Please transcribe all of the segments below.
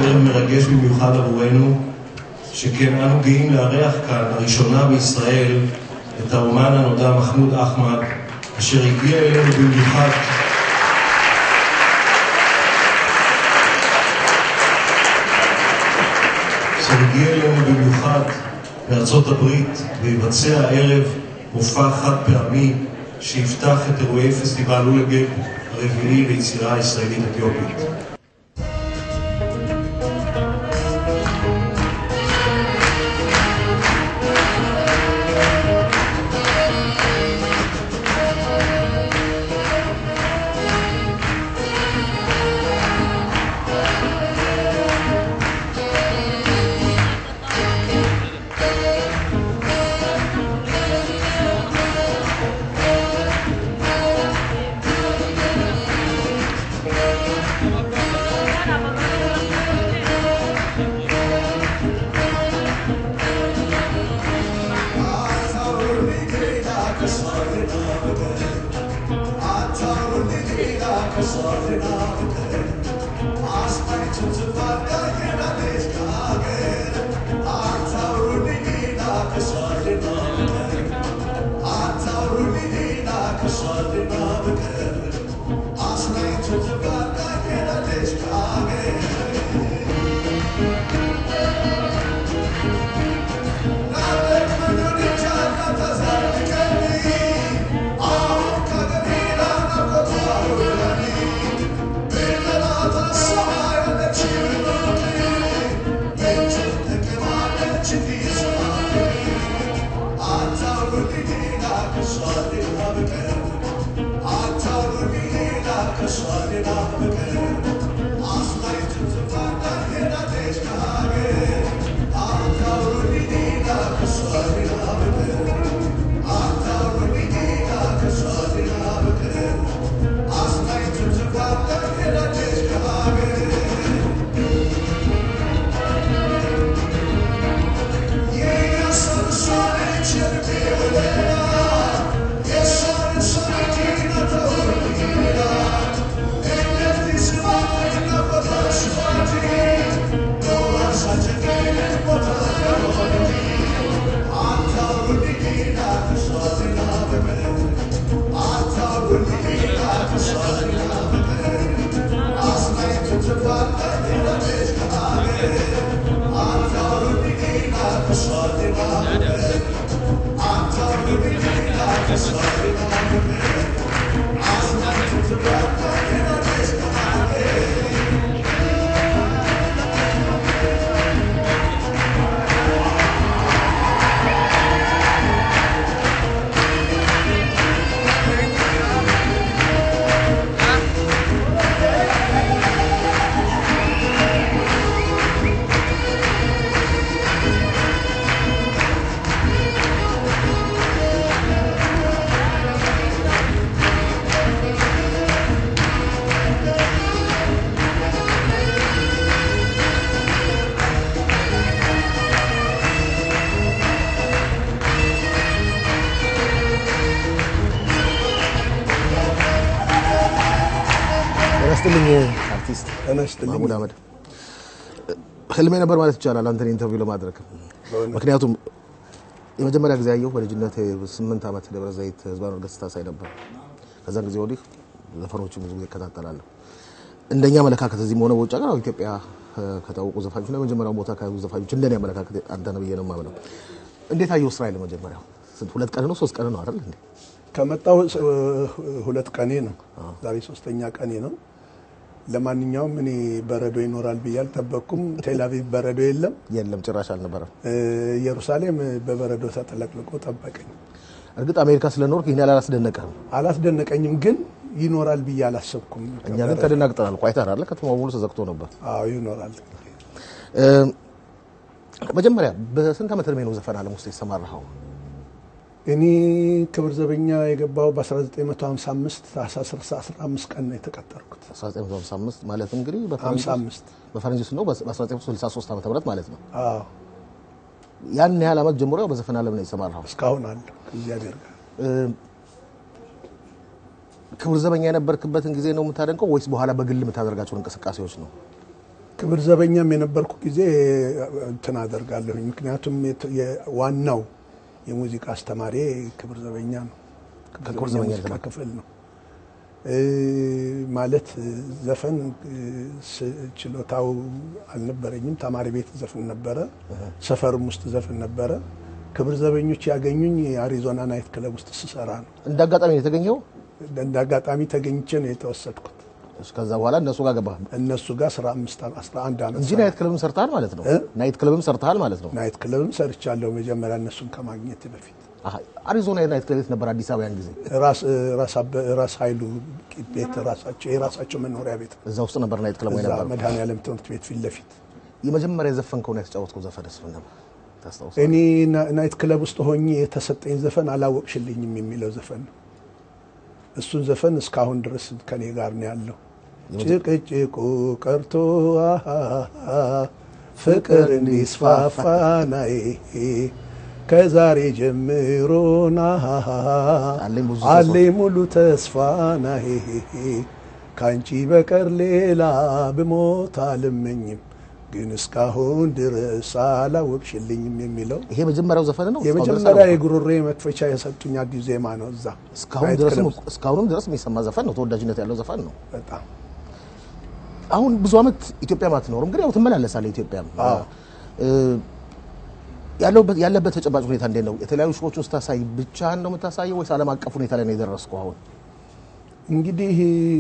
ערב מרגש במיוחד עבורנו, שכן אנו גאים לארח כאן לראשונה בישראל את האומן הנודע מחמוד אחמד, אשר הגיע אלינו במיוחד שהגיע אלינו במיוחד מארצות הברית ויבצע הערב מופע חד פעמי שיפתח את אירועי פסטיבל לולגב הרביעי ליצירה הישראלית אתיופית. ጤናስጥልኝ አርቲስት ተነስተልኝ ማህሙድ አህመድ ህልሜ ነበር ማለት ይቻላል አንተን ኢንተርቪው ለማድረግ ምክንያቱም የመጀመሪያ ጊዜ ያየሁ በልጅነት ስምንት ዓመት ደብረ ዘይት ህዝባዊ ገጽታ ሳይ ነበር ከዛን ጊዜ ወዲህ ዘፈኖችን ብዙ ጊዜ እከታተላለሁ እንደኛ አመለካከት እዚህም ሆነ በውጭ ሀገር ኢትዮጵያ ከታወቁ ዘፋኞች ላይ የመጀመሪያው ቦታ ከያዙ ዘፋኞች እንደኔ አመለካከት አንተ ነህ ብዬ ነው የማምነው እንዴት አየሁ እስራኤል መጀመሪያው ስንት ሁለት ቀን ነው ሶስት ቀን ነው አይደል እንዴ ከመጣው ሁለት ቀኔ ነው። ዛሬ ሶስተኛ ቀኔ ነው። ለማንኛውም እኔ በረዶ ይኖራል ብዬ አልጠበቅኩም። ቴልአቪቭ በረዶ የለም። የለም ጭራሽ አልነበረም ኢየሩሳሌም በበረዶ ተጥለቅልቆ ጠበቀኝ። እርግጥ አሜሪካ ስለኖርክ ይህን ያህል አላስደነቀህም አላስደነቀኝም፣ ግን ይኖራል ብዬ አላሰብኩም። እኛ ግን ተደናግጠናል ቆይተናል አይደል ከተማው ሙሉ ተዘግቶ ነበር አዎ ይኖራል። መጀመሪያ በስንት ዓመት እድሜ ነው ዘፈን ዓለም ውስጥ የተሰማራኸው እኔ ክብር ዘበኛ የገባው በ1955 ታህሳስ 15 ቀን ነው የተቀጠርኩት። 1955 ማለት እንግዲህ 55 በፈረንጆች ነው በ1963 ዓ ም ማለት ነው አዎ ያን ያህል ዓመት ጀምሮ ያው በዘፈን ዓለም ነው የተሰማራኸው እስካሁን አለሁ ከእግዚአብሔር ጋር። ክብር ዘበኛ የነበርክበትን ጊዜ ነው የምታደንቀው ወይስ በኋላ በግል የምታደርጋቸውን እንቅስቃሴዎች ነው ክብር ዘበኛም የነበርኩ ጊዜ እንትን አደርጋለሁኝ። ምክንያቱም የት- የዋናው የሙዚቃ አስተማሪ ክብር ዘበኛ ነው። ከክብር ዘበኛ ሙዚቃ የተማርክ? ክፍል ነው እ፣ ማለት ዘፈን እ፣ ስ- ችሎታው አልነበረኝም። ተማሪ ቤት ዘፍን ነበረ፣ ሰፈርም ውስጥ ዘፍን ነበረ። ክብር ዘበኞች ያገኙኝ የአሪዞና ናይት ክለብ ውስጥ ስሰራ ነው። እንደ አጋጣሚ ነው የተገኘው። እንደ አጋጣሚ ተገኝቼ ነው የተወሰድኩት። ከዛ በኋላ እነሱ ጋር ገባህ እነሱ ጋር 15 11 ዓመት እንጂ ሰራሁ። ናይት ክለብም ሰርተሃል ማለት ነው። እ? ናይት ክለብም ሰርተሃል ማለት ነው። ናይት ክለብም ሰርቻለሁ። መጀመሪያ እነሱን ከማግኘት በፊት አሃ፣ አሪዞና የናይት ክለብ የት ነበር? አዲስ አበባ ያን ጊዜ ራስ ራስ አበ- ራስ ኃይሉ ቤት ራሳቸው የራሳቸው መኖሪያ ቤት እዛ ውስጥ ነበር ናይት ክለብ ወይ እዛ ነበር? መድኃኔዓለም ትምህርት ቤት ፊት ለፊት የመጀመሪያ የዘፈንከውን ያስጫወትከው ዘፈንስ ምን ነበር? ታስታውስ? እኔ ና- ናይት ክለብ ውስጥ ሆኜ የተሰጠኝ ዘፈን አላወቅሽልኝም የሚለው ዘፈን ነው። እሱን ዘፈን እስካሁን ድረስ ከኔ ጋር ነው ያለው። ጭቅጭቁ ቀርቶ አሃ፣ ፍቅር እንዲስፋፋ ናይ ከዛሬ ጀምሮ ናሃ አለኝ ብዙ አለኝ ሙሉ ተስፋ ናይ ከአንቺ በቀር ሌላ ብሞት አልመኝም ግን እስካሁን ድረስ አላወቅሽልኝም የሚለው ይሄ መጀመሪያው ዘፈን ነው። እስካሁን ድረስ የመጀመሪያ አላወቅኩም። የጉሮሬ መክፈቻ የሰጡኝ አዲስ ዜማ ነው። እዛ እስካሁን ናይት ድረስ ክለብ ውስጥ እስካሁንም ድረስ የሚሰማ ዘፈን ነው። ተወዳጅነት ያለው ዘፈን ነው። በጣም አሁን ብዙ ዓመት ኢትዮጵያ አትኖርም፣ ግን ያው ትመላለሳለህ ኢትዮጵያ። አዎ። እ፣ ያለበት ያለበት ተጨባጭ ሁኔታ እንዴት ነው? የተለያዩ ሾዎችን ስታሳይ ብቻህን ነው የምታሳየው ወይስ ዓለም አቀፍ ሁኔታ ላይ ነው የደረስከው? አሁን እንግዲህ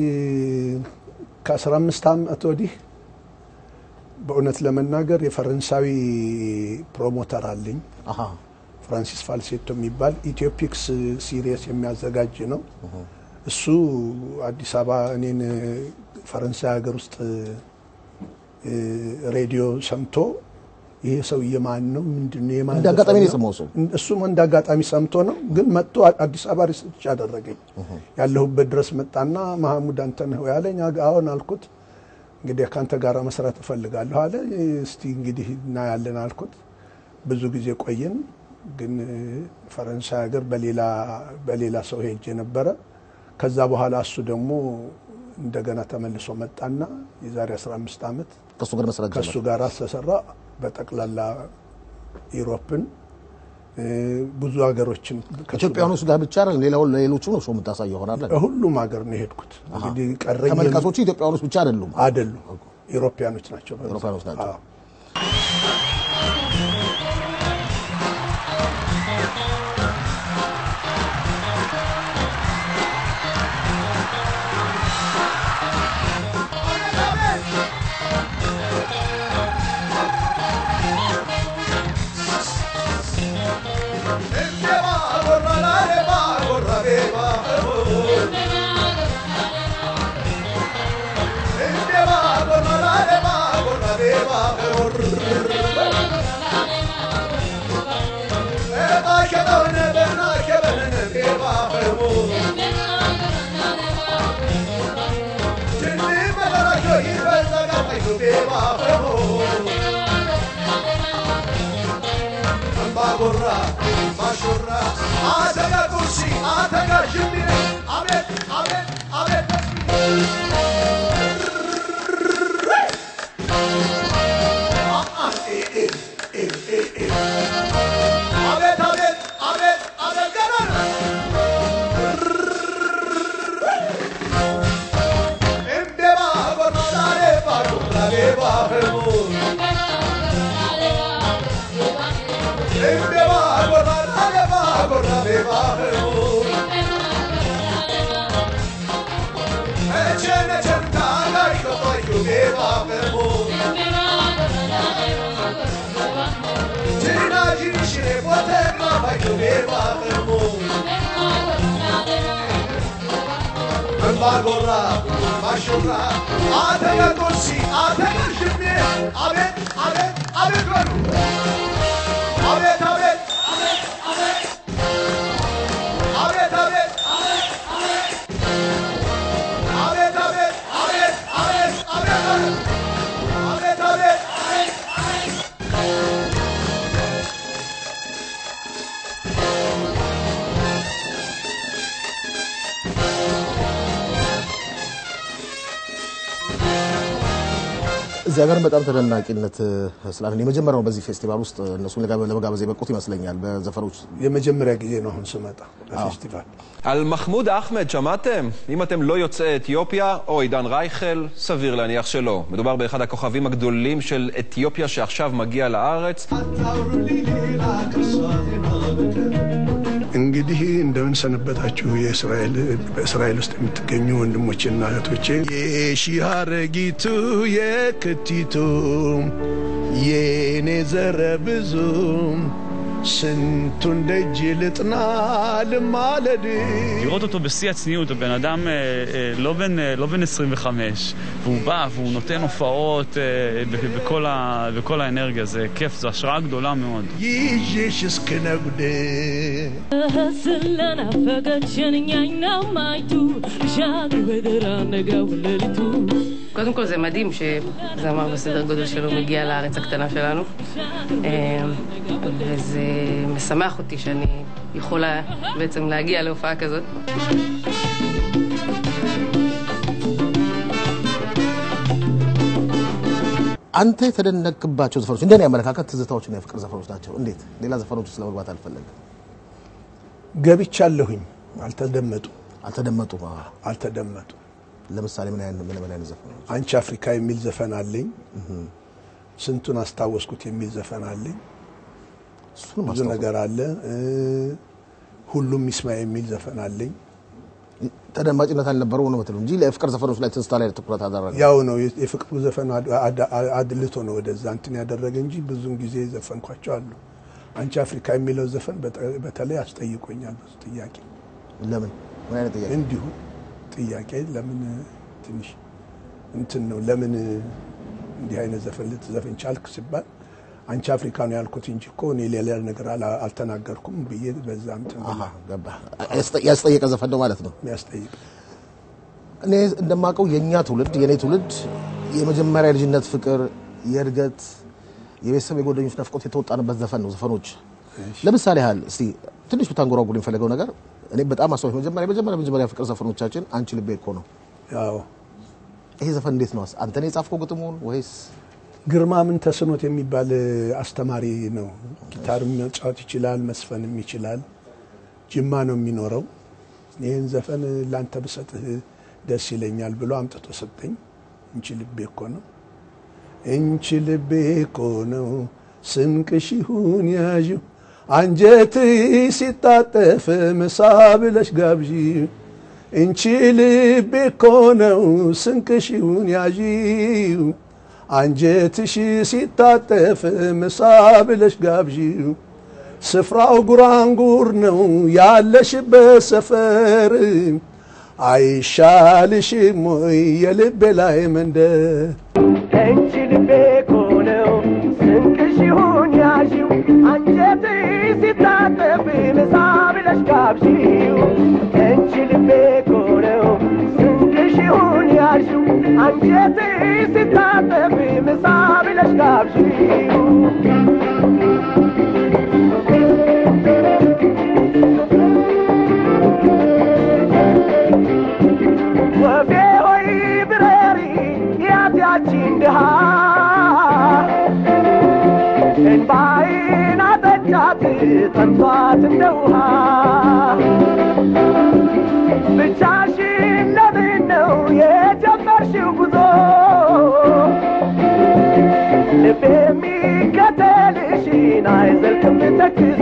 ከ15 ዓመት ወዲህ በእውነት ለመናገር የፈረንሳዊ ፕሮሞተር አለኝ አሃ ፍራንሲስ ፋልሴቶ የሚባል ኢትዮፒክስ ሲሪየስ የሚያዘጋጅ ነው። እሱ አዲስ አበባ እኔን ፈረንሳይ ሀገር ውስጥ እ፣ ሬዲዮ ሰምቶ ይሄ ሰውዬ ማን ነው ምንድን ነው የማን እንደ አጋጣሚ ነው ዘፈን የሰማው ሰው? እሱም እንደ አጋጣሚ ሰምቶ ነው። ግን መጥቶ አዲስ አበባ ሪሰርች አደረገኝ። ያለሁበት ድረስ መጣና መሐሙድ አንተ ነህ ወይ አለኝ። አግ- አዎን አልኩት። እንግዲህ ከአንተ ጋር መስራት እፈልጋለሁ አለ። እስቲ እንግዲህ እናያለን አልኩት። ብዙ ጊዜ ቆየን። ግን እ፣ ፈረንሳይ ሀገር በሌላ በሌላ ሰው ሄጄ ነበረ። ከዛ በኋላ እሱ ደግሞ እንደገና ተመልሶ መጣና የዛሬ 15 ዓመት ከእሱ ጋር መስራት ከእሱ ጀመር። ጋር ተሰራ። በጠቅላላ ኢሮፕን እ፣ ብዙ ሀገሮችን ከእሱ ኢትዮጵያኖች ጋር ብቻ አይደለም፣ ሌላው ሌሎቹ ነው ሾው የምታሳየው ይሆናል። ጋር ሁሉም ሀገር ነው የሄድኩት። እንግዲህ ቀረኝ ተመልካቾቹ ኢትዮጵያኖች ብቻ አይደሉም፣ አይደሉም፣ ኢሮፓያኖች ናቸው። በብዛት። አውሮፓውያኖች ናቸው። አዎ። Bagorra, Bashorra, Atega Kursi, Atega Shimye, Abet, Abet, Abet Guru. Abet, Abet, Abet, Abet. Abet, Abet, Abet, Abet. Abet, Abet, Abet, Abet, Abet Guru. Abet, Abet, Abet, Abet. እዚህ ሀገር በጣም ተደናቂነት ስላለ የመጀመሪያው በዚህ ፌስቲቫል ውስጥ እነሱን ለጋ- ለመጋበዝ የበቁት ይመስለኛል በዘፈኖች የመጀመሪያ ጊዜ ነው አሁን ስመጣ በፌስቲቫል על מחמוד אחמד, שמעתם? אם אתם לא יוצאי אתיופיה או עידן רייכל, סביר להניח שלא. מדובר באחד הכוכבים הגדולים של אתיופיה שעכשיו מגיע לארץ. እንግዲህ እንደምን ሰነበታችሁ የእስራኤል በእስራኤል ውስጥ የምትገኙ ወንድሞችና እህቶቼ የሺህ አረጊቱ የክቲቱ የኔ ዘረ ብዙ ስንቱን ደጅ ልጥና ልማለድ לראות אותו בשיא הצניעות, הוא בן אדם אה, אה, לא, בן, אה, לא בן 25, והוא בא והוא נותן הופעות אה, ב- בכל, ה, בכל האנרגיה, זה כיף, זו השראה גדולה מאוד. ይዤሽ እስክነጉድ ስለናፈቀችን እኛኛው ማይቱ ሻግር በደራ ነጋው ሌሊቱ קודם כל זה מדהים שזמר בסדר גודל שלו מגיע לארץ הקטנה שלנו אה, וזה משמח אותי שאני יכולה בעצם להגיע להופעה כזאת. አንተ የተደነቅባቸው ዘፈኖች እንደኔ አመለካከት ትዝታዎችና የፍቅር ዘፈኖች ናቸው። እንዴት ሌላ ዘፈኖች ውስጥ ለመግባት አልፈለግም? ገብቻለሁኝ አልተደመጡ አልተደመጡም። አዎ። አልተደመጡ ለምሳሌ ምን አይነት ምን ምን አይነት ዘፈኖች? አንቺ አፍሪካ የሚል ዘፈን አለኝ ስንቱን አስታወስኩት የሚል ዘፈን አለኝ እሱንም ብዙ አስታውሰው። ነገር አለ እ፣ ሁሉም ይስማ የሚል ዘፈን አለኝ ተደማጭነት አልነበረው ነው የምትለው እንጂ ለፍቅር ዘፈኖች ላይ ትዝታ ላይ ትኩረት አደረገ። ያው ነው የ- የፍቅሩ ዘፈን አድ- አድ- አድልቶ ነው ወደዛ እንትን ያደረገ እንጂ ብዙውን ጊዜ ዘፈንኳቸው አሉ አንቺ አፍሪካ የሚለው ዘፈን በጠ- በተለይ አስጠይቆኛል ብዙ ጥያቄ ለምን ምን አይነት ጥያቄ? እንዲሁ ጥያቄ ለምን ትንሽ እንትን ነው ለምን እንዲህ አይነት ዘፈን ልትዘፍን ቻልክ ሲባል አንቺ አፍሪካ ነው ያልኩት እንጂ እኮ እኔ ሌላ ነገር አላ- አልተናገርኩም ብዬ በዛ እንትን አሃ ገባ። ያስጠ- ያስጠየቀ ዘፈን ነው ማለት ነው። የሚያስጠይቅ እኔ እንደማውቀው የእኛ ትውልድ የእኔ ትውልድ የመጀመሪያ የልጅነት ፍቅር፣ የእድገት፣ የቤተሰብ የጓደኞች ናፍቆት የተወጣንበት ዘፈን ነው ዘፈኖች። ለምሳሌ ያህል እስቲ ትንሽ ብታንጎራጉር የሚፈለገው ነገር እኔ በጣም አስታውሽ መጀመሪያ መጀመሪያ መጀመሪያ ፍቅር ዘፈኖቻችን አንቺ ልቤ እኮ ነው። ያው ይሄ ዘፈን እንዴት ነው? አንተ ነው የጻፍከው ግጥሙን ወይስ ግርማ ምን ተስኖት የሚባል አስተማሪ ነው። ጊታር መጫወት ይችላል፣ መስፈንም ይችላል። ጅማ ነው የሚኖረው። ይህን ዘፈን ላንተ ብሰጥህ ደስ ይለኛል ብሎ አምጥቶ ሰጠኝ። እንቺ ልቤ እኮ ነው እንቺ ልቤ እኮ ነው ስንቅሽ ይሁን ያዥው አንጀት ሲታጠፍ ምሳ ብለሽ ጋብዢ እንቺ ልቤ እኮ ነው ስንቅሽ ይሁን ያዢው አንጀትሽ ሲታጠፍ ምሳ ብለሽ ጋብዢው ስፍራው ጉራንጉር ነው ያለሽበት ሰፈር አይሻልሽም ወይ የልቤ ላይ መንደር እንቺ ልቤ እኮ ነው ስንቅሽ ይሁን ያዢው አንጀት ሲታጠብ ምሳ ብለሽ ጋብዢው እንቺ ልቤ እኮ ነው ስንቅሽ ይሁን ያዢው አንጀት ሲታጠብ ምሳ ብለሽ ጋብዢው ወፌ ሆይ ብረሪ ያትያቺን ድሃ እንባይን አጠጫት ጠምቷት እንደ ውሃ ብቻሽን ለምን ነው የጀመርሽው ጉዞ ልብ የሚከተልሽን አይዘልቅም ተክዞ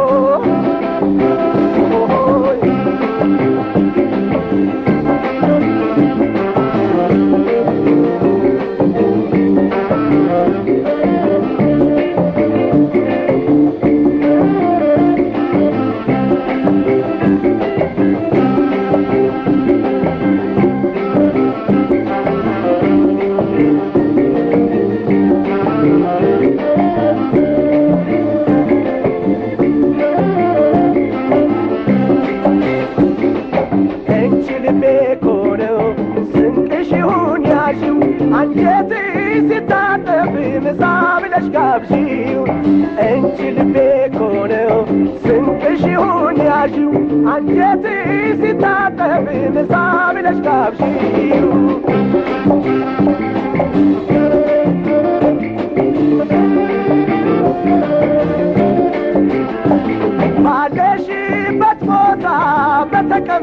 እንቺ ልቤ እኮ ነው ስንቅሽ ይሁን ያዢው አንጀት ሲታጠብ ምሳ ብለሽ ጋብዢው እንቺ ልቤ እኮ ነው ስንቅሽ ይሁን ያዢው አንጀት ሲታጠብ ምሳ ብለሽ ጋብዢው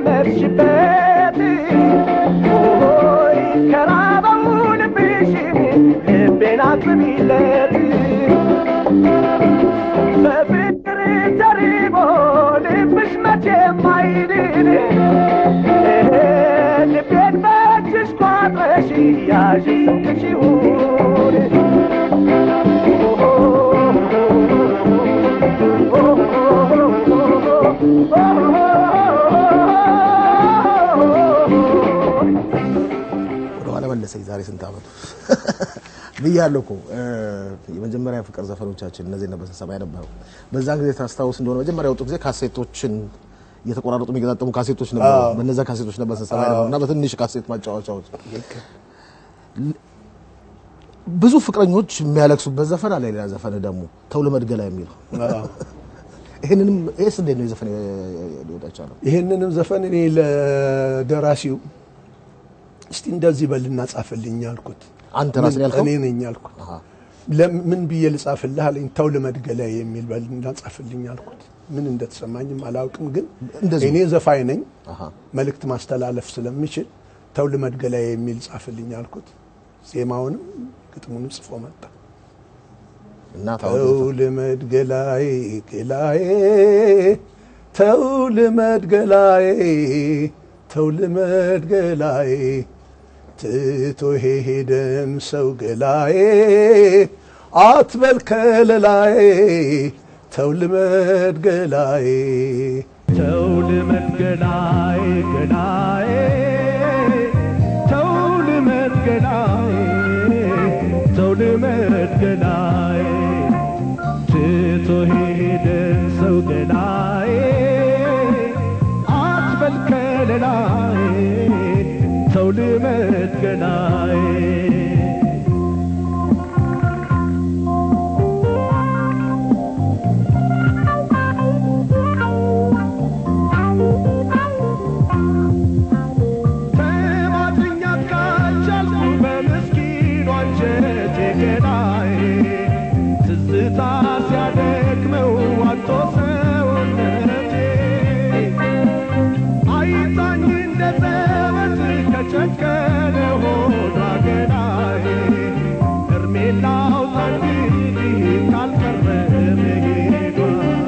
የለመድሽበት ሆይ ከራበው ልብሽ ልቤን አጥቢለት በፍቅር ተሪቦ ልብሽ መቼም አይድን ልቤን በእጅሽ ቋጥረሽ ያዥ ስንቅሽ ይሁን ወደኋላ መለሰኝ። ዛሬ ስንት ዓመቱ ብያለሁ እኮ እ፣ የመጀመሪያ ፍቅር ዘፈኖቻችን እነዚህ ነበር ስንሰማ የነበረው። በዛን ጊዜ ታስታውስ እንደሆነ መጀመሪያ የወጡ ጊዜ ካሴቶችን እየተቆራረጡ የሚገጣጠሙ ካሴቶች ነበሩ። አዎ። በነዛ ካሴቶች ነበር ስንሰማ የነበረው እና በትንሽ ካሴት ማጫወቻዎች ብዙ ፍቅረኞች የሚያለቅሱበት ዘፈን አለ። ሌላ ዘፈን ደግሞ ተው ልመድገላ የሚለው ይህንንም ይህስ እንዴት ነው የዘፈን ሊወጣ ቻለው? ይህንንም ዘፈን እኔ ለደራሲው እስቲ እንደዚህ በልና ጻፍልኝ አልኩት። አንተ ራስህ ያልከው? እኔ ነኝ ያልኩት። ለምን ብዬ ልጻፍልህ አለኝ። ተው ልመድገላ የሚል በልና ጻፍልኝ አልኩት። ምን እንደተሰማኝም አላውቅም፣ ግን እንደዚሁ። እኔ ዘፋኝ ነኝ አሃ። መልእክት ማስተላለፍ ስለምችል ተው ልመድገላ የሚል ጻፍልኝ አልኩት። ዜማውንም ግጥሙንም ጽፎ መጣ። እና ታወቀ ተው ልመድ ገላዬ ገላዬ ተው ልመድ ገላዬ ተው ልመድ ገላዬ ትቶ ሄደን ሰው ገላዬ አትበል ከለላዬ ተው ልመድ ገላዬ ተው ልመድ ገላዬ ገላዬ ተው ልመድ ገላዬ ተው ልመድ ገላዬ ትቶ ሄደን ሰው ገላዬ አትበል ከለላዬ ተው ልመድ ገላዬ ተማጥኛት ካልቻልኩ በምስኪኗ አንጀቴ ገላዬ ትዝታ ሲያደክመው አቶ ሰውነቴ አይታኝ እንደ ዘበት ከጨከነ ሆዷ ገላዬ እርሜን ላውጣ እንግዲህ ካልቀረ መሄዷ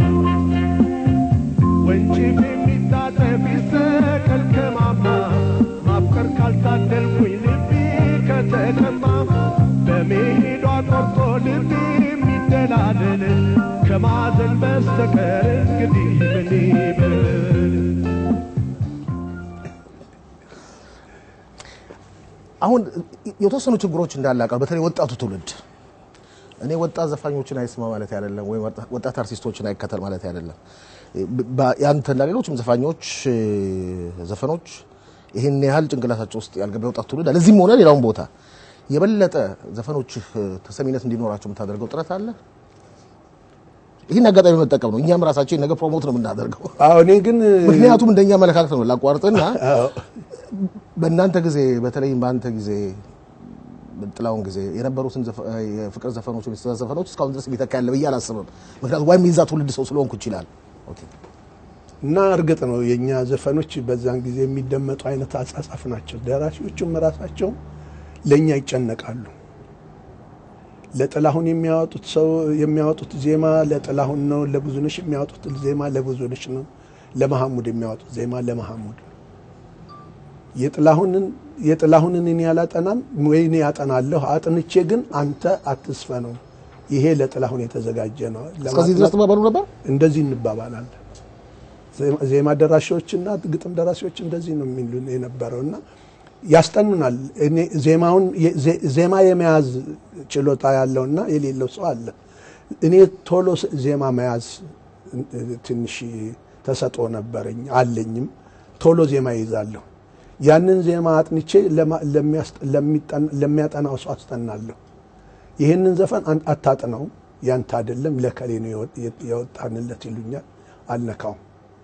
ወንጭፍ የሚታጠፍ ይሰቀል ከማማ ማፍቀር ካልታደልኩኝ ልቤ ከተቀማ በመሄዷ ቆርጦ ልቤ የሚደላደል ከማዘን በስተቀር እንግዲህ ምን ይበል አሁን የተወሰኑ ችግሮች እንዳለ አውቃለሁ። በተለይ ወጣቱ ትውልድ እኔ ወጣት ዘፋኞችን አይስማ ማለት አይደለም፣ ወይም ወጣት አርቲስቶችን አይከተል ማለት አይደለም። በ- ያንተና ሌሎችም ዘፋኞች እ፣ ዘፈኖች ይህን ያህል ጭንቅላታቸው ውስጥ ያልገባ የወጣት ትውልድ አለ። እዚህም ሆነ ሌላውን ቦታ የበለጠ ዘፈኖችህ እ፣ ተሰሚነት እንዲኖራቸው የምታደርገው ጥረት አለ። ይህን አጋጣሚ መጠቀም ነው። እኛም ራሳችን ነገ ፕሮሞት ነው የምናደርገው። አዎ እኔ ግን ምክንያቱም እንደኛ አመለካከት ነው። ላቋርጥና በእናንተ ጊዜ በተለይም በአንተ ጊዜ ጥላውን ጊዜ የነበሩትን ዘፈ- የፍቅር ዘፈኖች ወይ የትእዛዝ ዘፈኖች እስካሁን ድረስ የሚተካ ያለ ብዬ አላስብም። ምክንያቱም ወይም የዛ ትውልድ ሰው ስለሆንኩ ይችላል። ኦኬ። እና እርግጥ ነው የእኛ ዘፈኖች በዛን ጊዜ የሚደመጡ አይነት አጻጻፍ ናቸው። ደራሲዎቹም ራሳቸው ለእኛ ይጨነቃሉ። ለጥላሁን የሚያወጡት ሰው የሚያወጡት ዜማ ለጥላሁን ነው። ለብዙነሽ የሚያወጡት ዜማ ለብዙነሽ ነው። ለመሐሙድ የሚያወጡት ዜማ ለመሐሙድ ነው። የጥላሁንን የጥላሁንን እኔ ያላጠናም ወይ እኔ ያጠናለሁ አጥንቼ ግን አንተ አትስፈነው፣ ይሄ ለጥላሁን የተዘጋጀ ነው። እስከዚህ ድረስ ትባባሉ ነበር? እንደዚህ እንባባላለን። ዜማ- ዜማ ደራሲዎችና ግጥም ደራሲዎች እንደዚህ ነው የሚሉን የነበረው እና ያስጠኑናል። እኔ ዜማውን ዜ- ዜማ የመያዝ ችሎታ ያለውና የሌለው ሰው አለ። እኔ ቶሎ ስ- ዜማ መያዝ እ፣ ትንሽ ተሰጥኦ ነበረኝ አለኝም። ቶሎ ዜማ ይይዛለሁ። ያንን ዜማ አጥንቼ ለማ- ለሚያስጠ- ለሚጠን- ለሚያጠናው ሰው አስጠናለሁ። ይህንን ዘፈን አን- አታጥነው ያንተ አይደለም ለከሌ ነው የወ- የወጣንለት ይሉኛል። አልነካውም።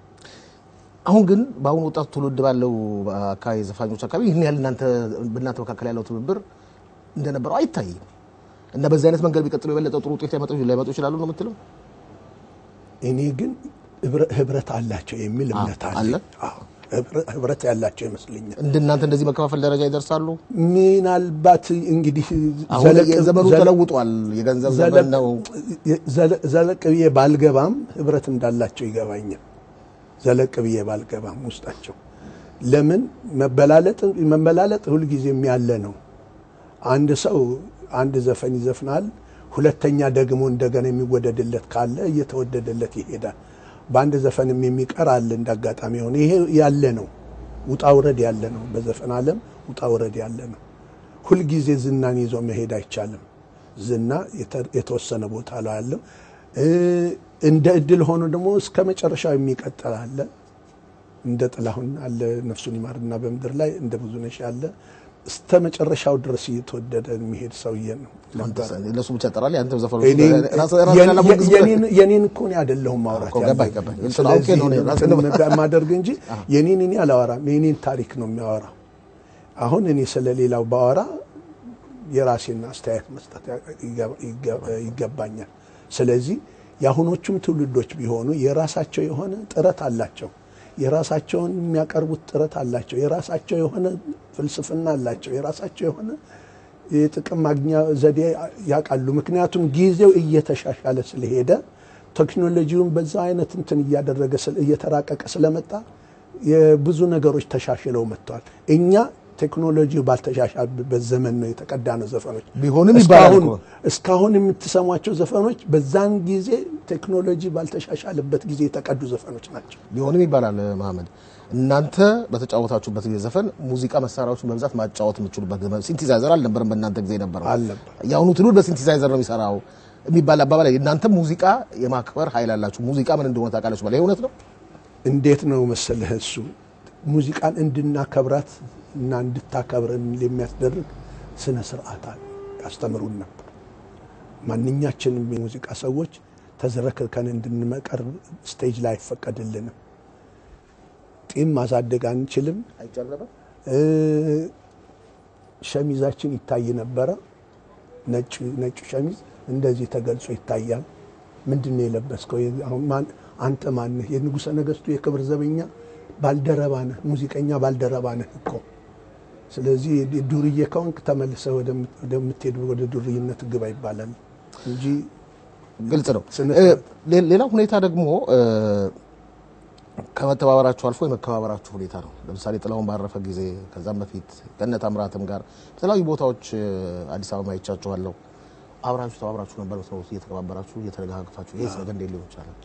አሁን ግን በአሁኑ ወጣቱ ትውልድ ባለው አካባቢ ዘፋኞች አካባቢ ይህን ያህል እናንተ በእናንተ መካከል ያለው ትብብር እንደነበረው አይታይም እና በዚህ አይነት መንገድ ቢቀጥሉ የበለጠ ጥሩ ውጤት ሊያመጡ ሊያመጡ ይችላሉ ነው የምትለው? እኔ ግን ህብረ- ህብረት አላቸው የሚል እምነት አለ? አለ። አዎ ህብረ- ህብረት ያላቸው ይመስለኛል። እንደናንተ እንደዚህ መከፋፈል ደረጃ ይደርሳሉ? ምናልባት እንግዲህ አሁን ዘለቅ- የዘመኑ ዘለ- ተለውጧል። የገንዘብ ዘመን ዘለቅ- ነው። ዘለ- ዘለቅ ብዬ ባልገባም ህብረት እንዳላቸው ይገባኛል። ዘለቅ ብዬ ባልገባም ውስጣቸው ለምን መበላለጥ መበላለጥ ሁልጊዜም ያለ ነው። አንድ ሰው አንድ ዘፈን ይዘፍናል፣ ሁለተኛ ደግሞ እንደገና የሚወደድለት ካለ እየተወደደለት ይሄዳል። በአንድ ዘፈንም የሚቀር አለ እንደ አጋጣሚ ሆነ። ይሄ ያለ ነው፣ ውጣ ውረድ ያለ ነው። በዘፈን ዓለም ውጣ ውረድ ያለ ነው። ሁልጊዜ ዝናን ይዞ መሄድ አይቻልም። ዝና የተ- የተወሰነ ቦታ ላይ ያለው እ፣ እንደ እድል ሆኖ ደግሞ እስከ መጨረሻው የሚቀጥል አለ። እንደ ጥላሁን አለ ነፍሱን ይማርና በምድር ላይ እንደ ብዙነሽ ያለ እስከ መጨረሻው ድረስ እየተወደደ የሚሄድ ሰውዬ ነው ነበር። ለሱ ብቻ ጠራል። ያንተም ዘፈኑ እኔ- ራስህ ራስህ የኔ- ያላሞግዝ የኔን- የኔን እኮ እኔ አይደለሁም ማውራት እኮ ገባኝ፣ ያለብኝ። ገባኝ። እሱን አውቄ ነው እኔ ራስህን ስለዚህ የማደርግ እንጂ የኔን እኔ አላወራም። የኔን ታሪክ ነው የሚያወራው። አሁን እኔ ስለ ሌላው ባወራ የራሴን አስተያየት መስጠት ይገባ- ይገባ- ይገባኛል። ስለዚህ የአሁኖቹም ትውልዶች ቢሆኑ የራሳቸው የሆነ ጥረት አላቸው። የራሳቸውን የሚያቀርቡት ጥረት አላቸው። የራሳቸው የሆነ ፍልስፍና አላቸው። የራሳቸው የሆነ የጥቅም ማግኛ ዘዴ ያውቃሉ። ምክንያቱም ጊዜው እየተሻሻለ ስለሄደ ቴክኖሎጂውን በዛ አይነት እንትን እያደረገ ስለ- እየተራቀቀ ስለመጣ የብዙ ነገሮች ተሻሽለው መጥተዋል። እኛ ቴክኖሎጂው ባልተሻሻለበት ዘመን ነው የተቀዳ ነው ዘፈኖች ቢሆንም ይባላል እስካሁን- እኮ። እስካሁን የምትሰሟቸው ዘፈኖች በዛን ጊዜ ቴክኖሎጂ ባልተሻሻለበት ጊዜ የተቀዱ ዘፈኖች ናቸው። ቢሆንም ይባላል መሀመድ፣ እናንተ በተጫወታችሁበት ጊዜ ዘፈን ሙዚቃ መሳሪያዎችን በብዛት ማጫወት የምችሉበት ዘመን ሲንቲዛይዘር አልነበረም። በእናንተ ጊዜ ነበረው። አልነበር። የአሁኑ ትውልድ በሲንቲዛይዘር ነው የሚሰራው የሚባል አባባል አለ። እናንተ ሙዚቃ የማክበር ኃይል አላችሁ። ሙዚቃ ምን እንደሆነ ታውቃለች ማለት ይሄ እውነት ነው። እንዴት ነው መሰለህ እሱ ሙዚቃን እንድናከብራት እና እንድታከብረን የሚያስደርግ ስነ ስርዓት አለ ያስተምሩን ነበር። ማንኛችንም የሙዚቃ ሰዎች ተዝረክርከን እንድንመቀርብ ስቴጅ ላይ አይፈቀድልንም። ጢም ማሳደግ አንችልም። እ፣ ሸሚዛችን ይታይ ነበረ። ነጭ ነጭ ሸሚዝ እንደዚህ ተገልጾ ይታያል። ምንድን ነው የለበስከው? አሁን ማን- አንተ ማንህ? የንጉሠ ነገሥቱ የክብር ዘበኛ ባልደረባ ነህ፣ ሙዚቀኛ ባልደረባ ነህ እኮ። ስለዚህ ዱርዬ ከሆንክ ተመልሰህ ወደም- ወደምትሄድ ወደ ዱርይነት ግባ ይባላል እንጂ ግልጽ ነው። ስነ እ፣ ስርዓት ሌ- ሌላው ሁኔታ ደግሞ እ፣ ከመተባበራችሁ አልፎ የመከባበራችሁ ሁኔታ ነው። ለምሳሌ ጥላውን ባረፈ ጊዜ ከዛም በፊት ገነት አምራትም ጋር በተለያዩ ቦታዎች እ፣ አዲስ አበባ አይቻችኋለሁ። አብራችሁ ተባብራችሁ ነበር ሰው እየተከባበራችሁ እየተደጋግፋችሁ። ይህ ነገር እንዴት ሊሆን ይቻላል?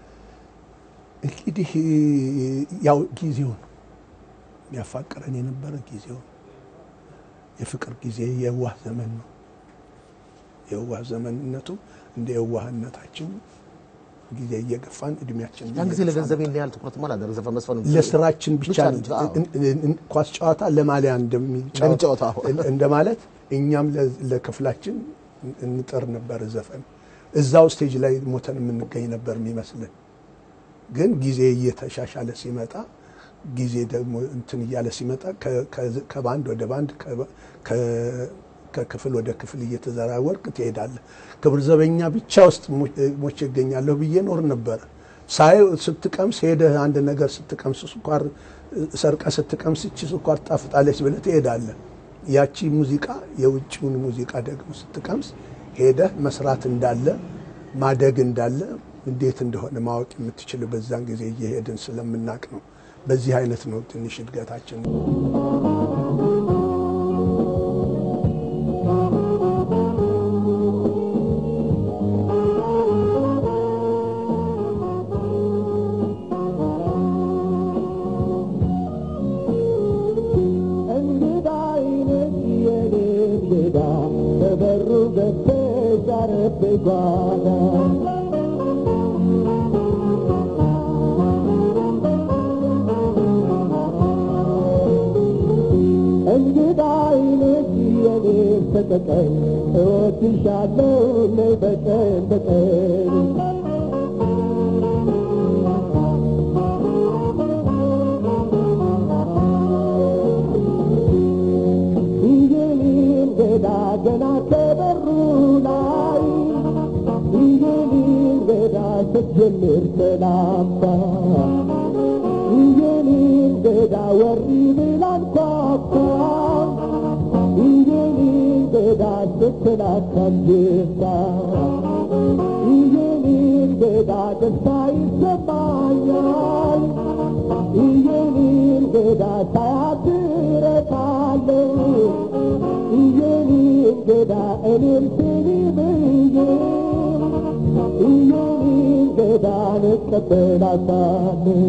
እንግዲህ ያው ጊዜው ነው ያፋቅረን የነበረ ጊዜው ነው። የፍቅር ጊዜ የዋህ ዘመን ነው። የዋህ ዘመንነቱ እንደ የዋህነታችን ጊዜ እየገፋን እድሜያችን ያን ጊዜ እየገፋን ለገንዘብ ይህን ያህል ትኩረት ማላደረግ ዘፈን መስፈን ለስራችን ብቻ ብቻ ነው። ነው። አዎ። እን- እን- ኳስ ጨዋታ ለማሊያ እንደሚጫወት፣ እንደሚጫወት አዎ። እንደማለት እኛም ለ- ለክፍላችን እንጥር ነበር። ዘፈን እዛው ስቴጅ ላይ ሞተን የምንገኝ ነበር የሚመስልን። ግን ጊዜ እየተሻሻለ ሲመጣ ጊዜ ደግሞ እንትን እያለ ሲመጣ ከ- ከ- ከባንድ ወደ ባንድ ከ- ከ- ከክፍል ወደ ክፍል እየተዘራወርቅ ትሄዳለህ። ክብር ዘበኛ ብቻ ውስጥ ሞ- ሞቼ እገኛለሁ ብዬ ኖር ነበረ። ሳይ ስትቀምስ ሄደህ አንድ ነገር ስትቀምስ ስኳር ሰርቀ ስትቀምስ እቺ ስኳር ጣፍጣለች ብለህ ትሄዳለህ። ያቺ ሙዚቃ የውጭውን ሙዚቃ ደግሞ ስትቀምስ ሄደህ መስራት እንዳለ ማደግ እንዳለ እንዴት እንደሆነ ማወቅ የምትችል በዛን ጊዜ እየሄድን ስለምናቅ ነው። በዚህ አይነት ነው ትንሽ እድገታችን። እንግዳ አይነት የኔ እንግዳ በበሩ ገብተሽ አረፍ ጓዳ እንግዳ አይነት የኔ ተቀቀኝ እወድሻለሁ ነይ በቀን በቀን ይህን እንግዳ ገና ከበሩ ላይ ይህን እንግዳ ስትጀምር ሰላምታ ይህን እንግዳ ወሪ ብላን ኳኳ የኔ እንግዳ ስትላከልታ የኔ እንግዳ ደስታ ይሰማኛል የኔ እንግዳ ሳያትረታለሁ የኔ እንግዳ እኔም ስኒ ብዬ የኔ እንግዳ እቀበላታለሁ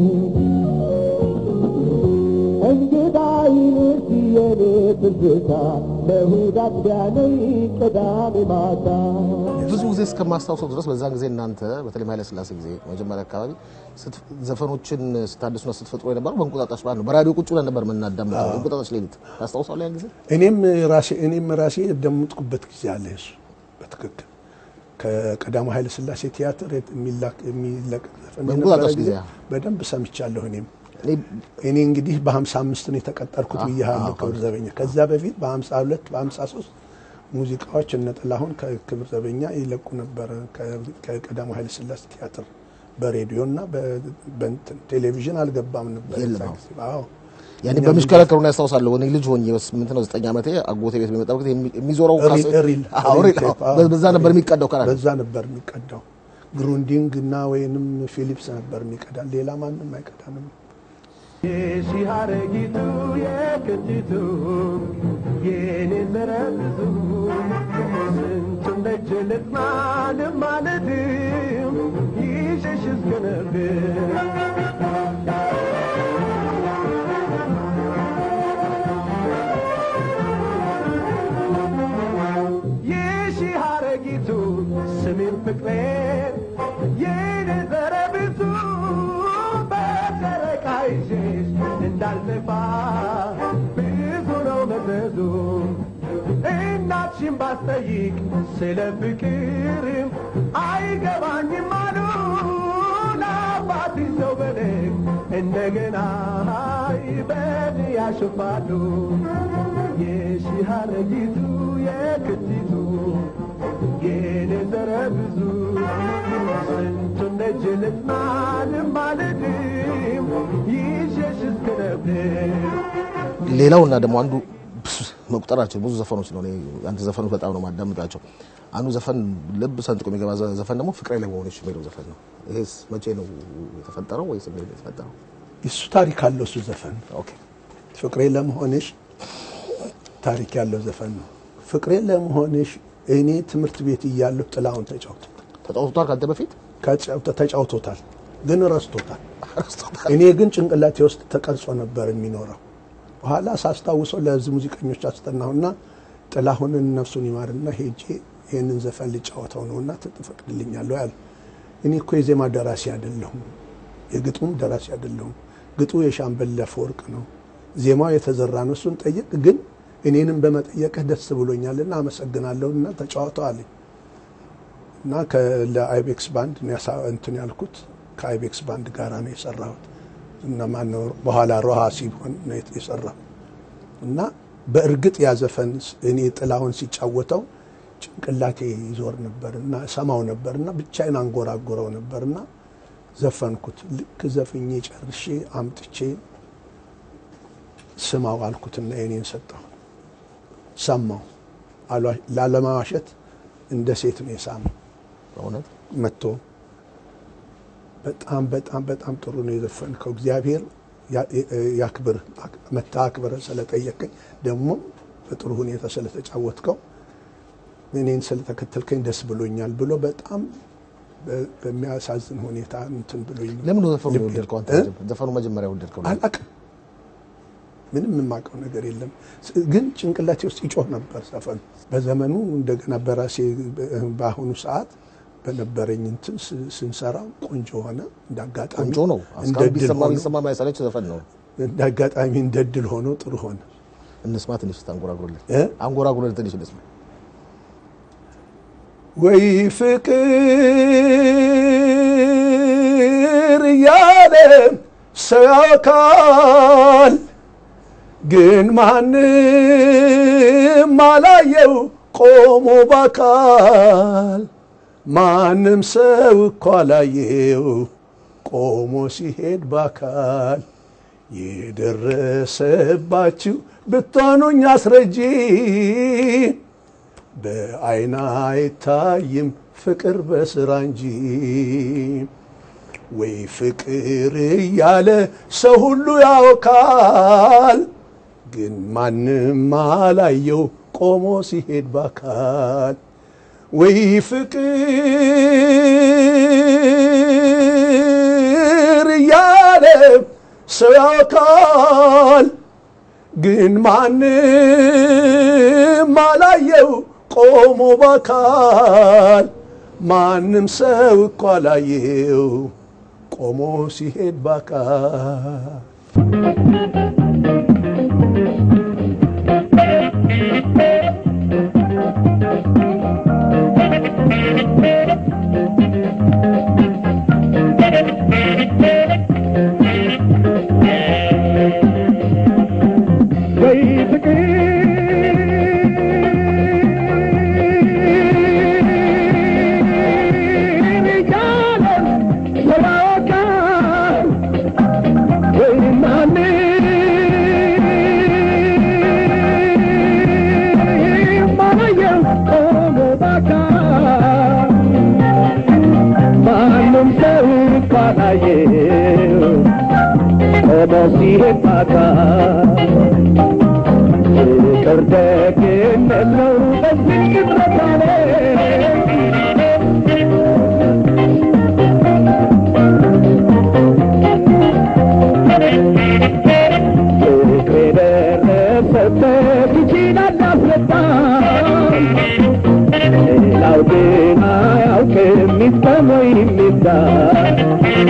እንግዳ ይንስ የኔ ትዝታ ለእሑድ አጥቢያ ነይ ቅዳሜ ማታ ብዙ ጊዜ እስከማስታውሰው ድረስ በዛን ጊዜ እናንተ በተለይ ኃይለ ሥላሴ ጊዜ መጀመሪያ አካባቢ ስት- ዘፈኖችን ስታድሱና ስትፈጥሩ የነበረው በእንቁጣጣሽ በዓል ነው። በራዲዮ ቁጭ ብለን ነበር የምናዳምጠው። እንቁጣጣሽ ሌሊት ታስታውሳለህ? ያን ጊዜ እኔም ራሴ እኔም ራሴ የደምጥኩበት ጊዜ አለ። እሱ በትክክል ከቀዳማዊ ኃይለ ሥላሴ ቲያትር የሚላክ የሚለቀቅ ዘፈን በእንቁጣጣሽ የነበረ ጊዜ ጊዜ፣ በደንብ ሰምቻለሁ። እኔም እኔ እኔ እንግዲህ በ55 ነው የተቀጠርኩት ብያለሁ ክብር ዘበኛ። ከዛ በፊት በ52 በ53 ሙዚቃዎች እነ ጥላሁን ከክብር ዘበኛ ይለቁ ነበረ ከ- ከቀዳማዊ ኃይለ ሥላሴ ቲያትር በሬዲዮ እና በ- በእንትን ቴሌቪዥን አልገባም ነበር። የለም፣ የዛ አዎ። ጊዜ። አዎ ያኔ እኛ በሚሽከረከሩ ነው ያስታውሳለሁ። እኔ ልጅ ሆኜ በስምንት ነው ዘጠኝ ዓመቴ አጎቴ ቤት በሚመጣበት ጊዜ የሚ- የሚዞረው ሪል ካሴት- ሪል አዎ፣ ሪል ሪል፣ ቴፕ፣ አዎ። አዎ። በዛ ነበር የሚቀዳው ከራዲዮ። በዛ ነበር የሚቀዳው። ግሩንዲንግ እና ወይንም ፊሊፕስ ነበር የሚቀዳ፣ ሌላ ማንም አይቀዳንም። የሺህ አረጊቱ የክቲቱ የኔ ዘረብዙ ስንቱን ደጅ ልጥና ልማለድም ይሸሽ እስክነብር የሺህ አረጊቱ ስሜን ፍቅሬን የኔ ዘረብዙ በጨረቃ ይዤሽ እንዳልጠፋ ብዙ ነው መዘዙ እናትሽን ባስጠይቅ ስለ ፍቅርም አይገባኝም አሉ ለአባትሽ ሰው በለግ እንደገና ይበል ያሽፋሉ የሺህ አረጊቱ የክቲቱ የኔ ዘረ ብዙ ስንቱን ደጅ ልጥናልም አልድም ይዤሽ እስክነብር ሌላው እና ደግሞ አንዱ መቁጠራቸው ብዙ ዘፈኖች ነው። እኔ አንተ ዘፈኖች በጣም ነው ማዳምጣቸው። አንዱ ዘፈን ልብ ሰንጥቆ የሚገባ ዘ- ዘፈን ደግሞ ፍቅሬ ላይ መሆንሽ የሚለው ዘፈን ነው። ይሄስ መቼ ነው የተፈጠረው ወይስ እንዴት ነው የተፈጠረው? እሱ ታሪክ አለው። እሱ ዘፈን ኦኬ ፍቅሬ ለመሆንሽ ታሪክ ያለው ዘፈን ነው። ፍቅሬ ለመሆንሽ እኔ ትምህርት ቤት እያለሁ ጥላሁን ተጫውቶ ተጫውቷል ከአንተ በፊት ከጫውተ- ተጫውቶታል፣ ግን ረስቶታል። ረስቶታል። እኔ ግን ጭንቅላቴ ውስጥ ተቀርጾ ነበር የሚኖረው። በኋላ ሳስታውሰው ለዚህ ሙዚቀኞች አስጠናሁና ጥላሁንን ነፍሱን ይማርና ሄጄ ይህንን ዘፈን ልጫወተው ነውና ትፈቅድልኛለሁ ያለ። እኔ እኮ የዜማ ደራሲ አይደለሁም፣ የግጥሙም ደራሲ አይደለሁም። ግጡ የሻምበል አፈወርቅ ነው፣ ዜማው የተዘራ ነው። እሱን ጠይቅ፣ ግን እኔንም በመጠየቅህ ደስ ብሎኛልና አመሰግናለሁና ተጫወተው አለኝ። እና ከ- ለአይቤክስ ባንድ ነው ያሳ- እንትን ያልኩት ከአይቤክስ ባንድ ጋራ ነው የሰራሁት እና ማነው በኋላ ሮሃ ሲሆን ነው የት- የሰራሁት እና በእርግጥ ያዘፈን እኔ ጥላሁን ሲጫወተው ጭንቅላቴ ይዞር ነበር እና ሰማው ነበር እና ብቻዬን አንጎራጎረው ነበር እና ዘፈንኩት። ልክ ዘፍኜ ጨርሼ አምጥቼ ስማው አልኩትና የኔን ሰጠሁ። ሰማው አሏ- ላለማዋሸት እንደ ሴት ነው የሳመው በእውነት መጥቶ በጣም በጣም በጣም ጥሩ ነው የዘፈንከው፣ እግዚአብሔር ያ- ያክብር መታ አክብረ ስለጠየቀኝ ደግሞ በጥሩ ሁኔታ ስለተጫወትከው እኔን ስለተከተልከኝ ደስ ብሎኛል ብሎ በጣም በ- በሚያሳዝን ሁኔታ እንትን ብሎኝ ነው። ለምን ነው ዘፈኑ ልቤ- የወደድከው አንተ? እ? ዘፈኑ መጀመሪያ የወደድከው ለምን? አላቅም ምንም የማውቀው ነገር የለም። ስ- ግን ጭንቅላቴ ውስጥ ይጮህ ነበር ዘፈኑ። በዘመኑ እንደገና በራሴ በ- በአሁኑ ሰዓት በነበረኝ እንትን ስ- ስንሰራው ቆንጆ ሆነ። እንደ አጋጣሚ ቆንጆ ነው። እንደ እስካሁን ድል ቢሰማ ሆኖ ቢሰማ ማይሰለች ዘፈን ነው። እንደ አጋጣሚ እንደ ድል ሆኖ ጥሩ ሆነ። እንስማ ትንሽ አንጎራጉርልን፣ እ? አንጎራጉርልን ትንሽ እንስማ። ወይ ፍቅር እያለ ሰው ያውካል፣ ግን ማንም አላየው ቆሞ ባካል። ማንም ሰው እኮ አላየው ቆሞ ሲሄድ ባካል። የደረሰባችሁ ብትሆኑኝ አስረጂ በአይን አይታይም ፍቅር በስራ እንጂ ወይ ፍቅር እያለ ሰው ሁሉ ያወካል ግን ማንም አላየው ቆሞ ሲሄድ ባካል ወይ ፍቅር እያለ ሰው ያወካል ግን ማንም አላየው ቆሞ ባካል ማንም ሰው እኮ አላየው ቆሞ ሲሄድ ባካል ወይ ፍቅር እያለ ሰው ያወቃል ወይ ማንም አላየው ቆሞ ባካል ማንም ሰው እኮ አላየው ቆሞ ሲሄድ ባካል ፍቅር ደግነት ነው በዚህ ቅጽበት አለ ፍቅር የደረሰበት ይችላል ያስረዳል ሌላው ግን አያውቅም ይፍጠን ወይም ይፍታል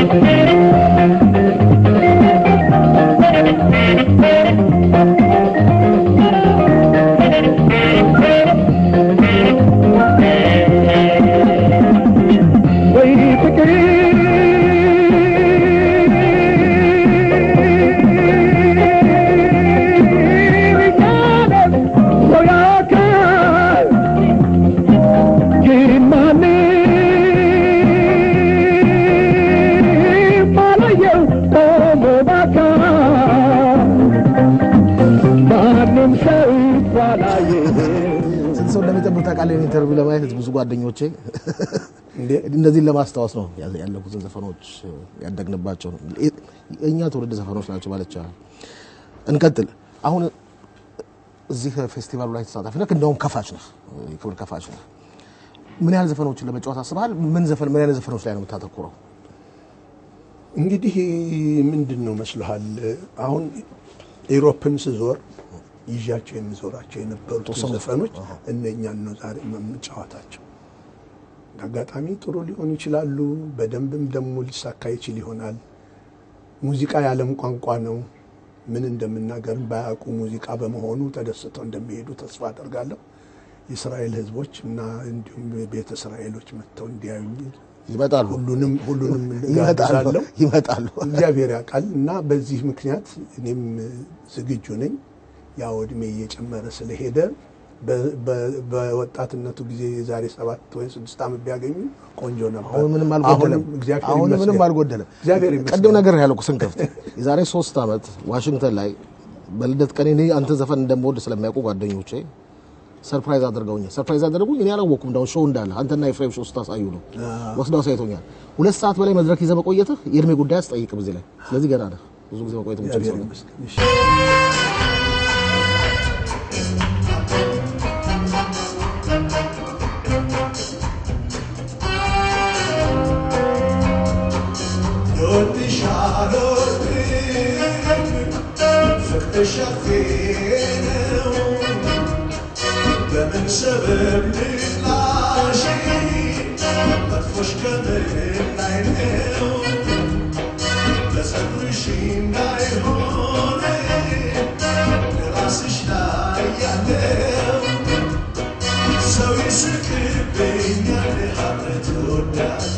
ወይ ፍቅር እያለ ሰው ያውቃል ግን ማንም አላየው ቆሞ ባካል ማንም ሰው እኮ አላየው ስንት ሰው እንደሚጠብቅ ታውቃለህ? ይሄን ኢንተርቪው ለማየት ብዙ ጓደኞቼ እነዚህን ለማስታወስ ነው ያ- ያለፉትን ዘፈኖች ያደግንባቸው ነው። የእኛ ትውልድ ዘፈኖች ናቸው ማለት ይቻላል። እንቀጥል። አሁን እዚህ ፌስቲቫሉ ላይ ተሳታፊ ነህ፣ እንደውም ከፋች ነህ፣ የክብር ከፋች ነህ። ምን ያህል ዘፈኖችን ለመጫወት አስበሃል? ምን ዘፈን ምን አይነት ዘፈኖች ላይ ነው የምታተኩረው? እንግዲህ ምንድን ነው መስሎሃል? አሁን ኢሮፕን ስዞር ይዣቸው የሚዞራቸው የነበሩት የተወሰኑ ዘፈኖች እነኛን ነው ዛሬ የምጫወታቸው። አጋጣሚ ጥሩ ሊሆኑ ይችላሉ፣ በደንብም ደግሞ ሊሳካ ይችል ይሆናል። ሙዚቃ የዓለም ቋንቋ ነው። ምን እንደምናገርም ባያውቁ ሙዚቃ በመሆኑ ተደስተው እንደሚሄዱ ተስፋ አደርጋለሁ። የእስራኤል ሕዝቦች እና እንዲሁም ቤተ እስራኤሎች መጥተው እንዲያዩኝ ይመጣሉ ሁሉንም ሁሉንም ይመጣሉ እጋብዛለሁ። ይመጣሉ። እግዚአብሔር ያውቃል እና በዚህ ምክንያት እኔም ዝግጁ ነኝ። ያው እድሜ እየጨመረ ስለሄደ በ- በ- በወጣትነቱ ጊዜ የዛሬ ሰባት ወይ ስድስት ዓመት ቢያገኙ ቆንጆ ነበር። አሁን ምንም አልጎደለም። አሁንም እግዚአብሔር አሁን ምንም ይመስገን። አልጎደለም። እግዚአብሔር ይመስገን። ቅድም ነገር ያለው ስንከፍት የዛሬ ሶስት ዓመት ዋሽንግተን ላይ በልደት ቀኔ እኔ አንተ ዘፈን እንደምወድ ስለሚያውቁ ጓደኞቼ ሰርፕራይዝ አድርገውኛል። ሰርፕራይዝ አደረጉኝ። እኔ አላወኩም። እንዳው ሾው እንዳለ አንተና ኤፍሬም ሾው ስታሳዩ ነው ወስደው አሳይቶኛል። ሁለት ሰዓት በላይ መድረክ ይዘህ መቆየትህ የእድሜ ጉዳይ አስጠይቅም እዚህ ላይ። ስለዚህ ገና ነህ። ብዙ ጊዜ መቆየት የምችል እግዚአብሔር ሰው ነህ። ይመስገን። እሺ። በምን ሰበብ ልጥላሽ መጥፎሽ ከምን ላይ ነው በፀጉርሽ እንዳይሆን ራስሽ ላይ ያለው ሰው ይስቅብኛል ሀብረት ወዳት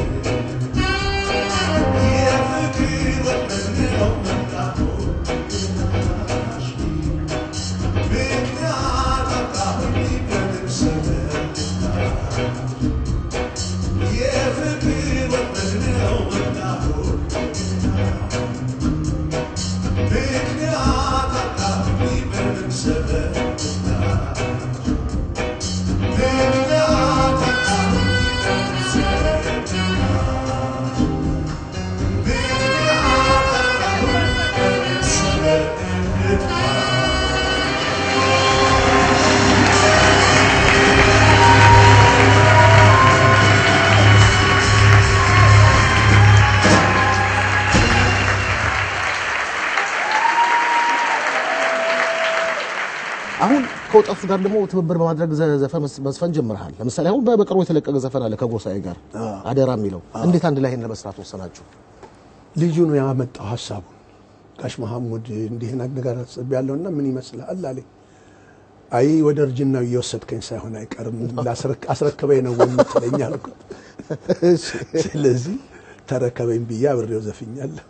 የፍቅር ወጥመድ ነው መጣሁ ምክንያት አጣሁኝ በምን ሰበብ የፍቅር ወጥመድ ነው መጣሁ ከወጣቱ ጋር ደግሞ ትብብር በማድረግ ዘ- ዘፈን መስ- መስፈን ጀምረሃል። ለምሳሌ አሁን በ- በቅርቡ የተለቀቀ ዘፈን አለ ከጎሳዬ ጋር አደራ የሚለው እንዴት አንድ ላይ ይሄን ለመስራት ወሰናችሁ? ልጁ ነው ያመጣው ሀሳቡን። ጋሽ መሐሙድ እንዲህ አይነት ነገር አስቤያለሁና ምን ይመስልሃል አለኝ። አይ ወደ እርጅናው እየወሰድከኝ ሳይሆን አይቀርም ላስረክ- አስረክበኝ ነው ወይ የምትለኝ አልኩት። ስለዚህ ተረከበኝ ብዬ አብሬው ዘፍኛለሁ።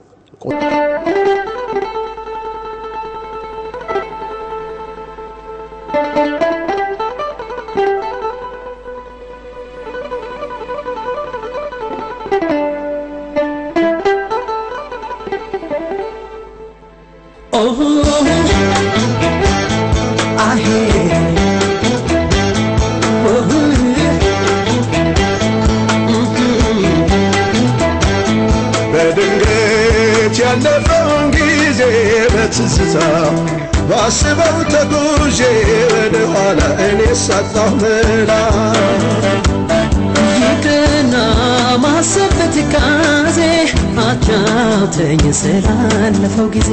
በድንገት ያለፈውን ጊዜ በትዝታ ባስበው ተጉዤ ወደ ኋላ እኔ ሳጣሁ መላ ይቅርና ማሰብ በትካዜ አጫውተኝ ስላለፈው ጊዜ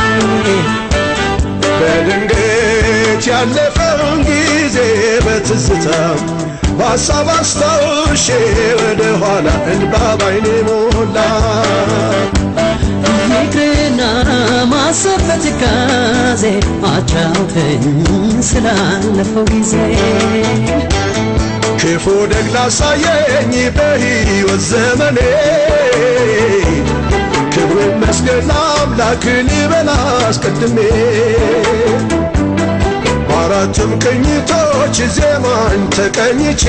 በድንገት ያለፈውን ጊዜ በትዝታ በሀሳብ አስታውሼ ወደ ኋላ እንባ ባይኔ ሞላ ይቅርና ማሰብ በትካዜ አጫውተኝ ስላለፈው ጊዜ ክፉ ደግ ላሳየኝ በሕይወት ዘመኔ ክብሩ ይመስገን አምላክ ልበል አስቀድሜ በአራቱም ቅኝቶች ዜማን ተቀኝቼ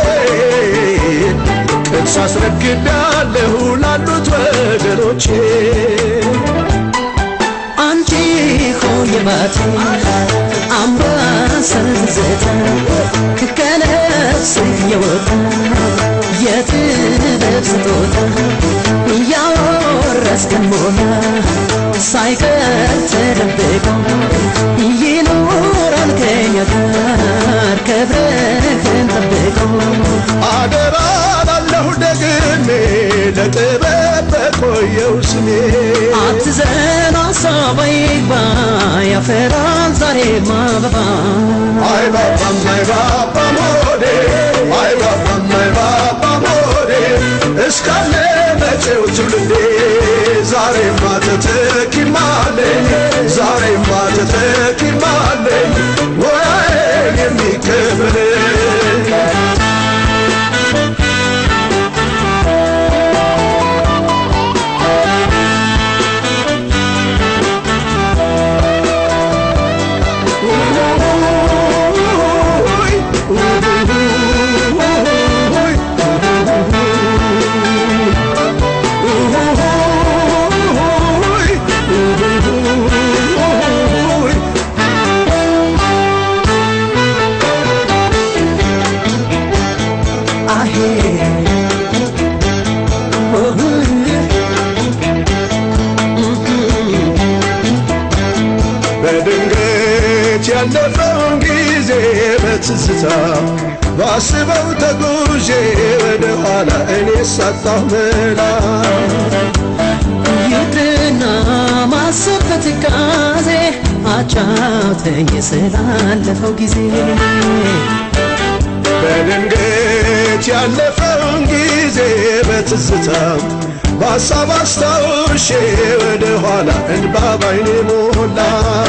ቅርስ አስረክቤያለሁ ላሉት ወገኖቼ አንቺ ሆይ ባቲ አምባሰል ትዝታ ከነፍስ የወጣ የጥበብ ስጦታ እያወረስከን ሞላ ሳይቀር ተደብቆ ይኖራል ከኛ ጋር ክብርህን ጠብቆ አደራ ላለሁ ደግሜ ለጥበብ በቆየው ስሜ አትዘን ሀሳብ አይግባ ያፈራል ዛሬም አበባ አይባባም አይባባም ሆዴ አይባባም አይባባም ሆዴ እስካለ መጪው ትውልዴ ዛሬማ ተተኪማለኝ ዛሬማ ተተኪማለኝ ሙያዬን የሚከብለኝ በድንገት ያለፈውን ጊዜ በትዝታ ባስበው ተጉዤ ወደ ኋላ እኔ ሳጣሁ መላ ይቅርና ማሰብ በትካዜ አጫውተኝ ስላለፈው ጊዜ በድንገት ያለፈውን ጊዜ በትዝታ በሀሳብ አስታውሼ ወደ ኋላ እንባ ባይኔ ሞላ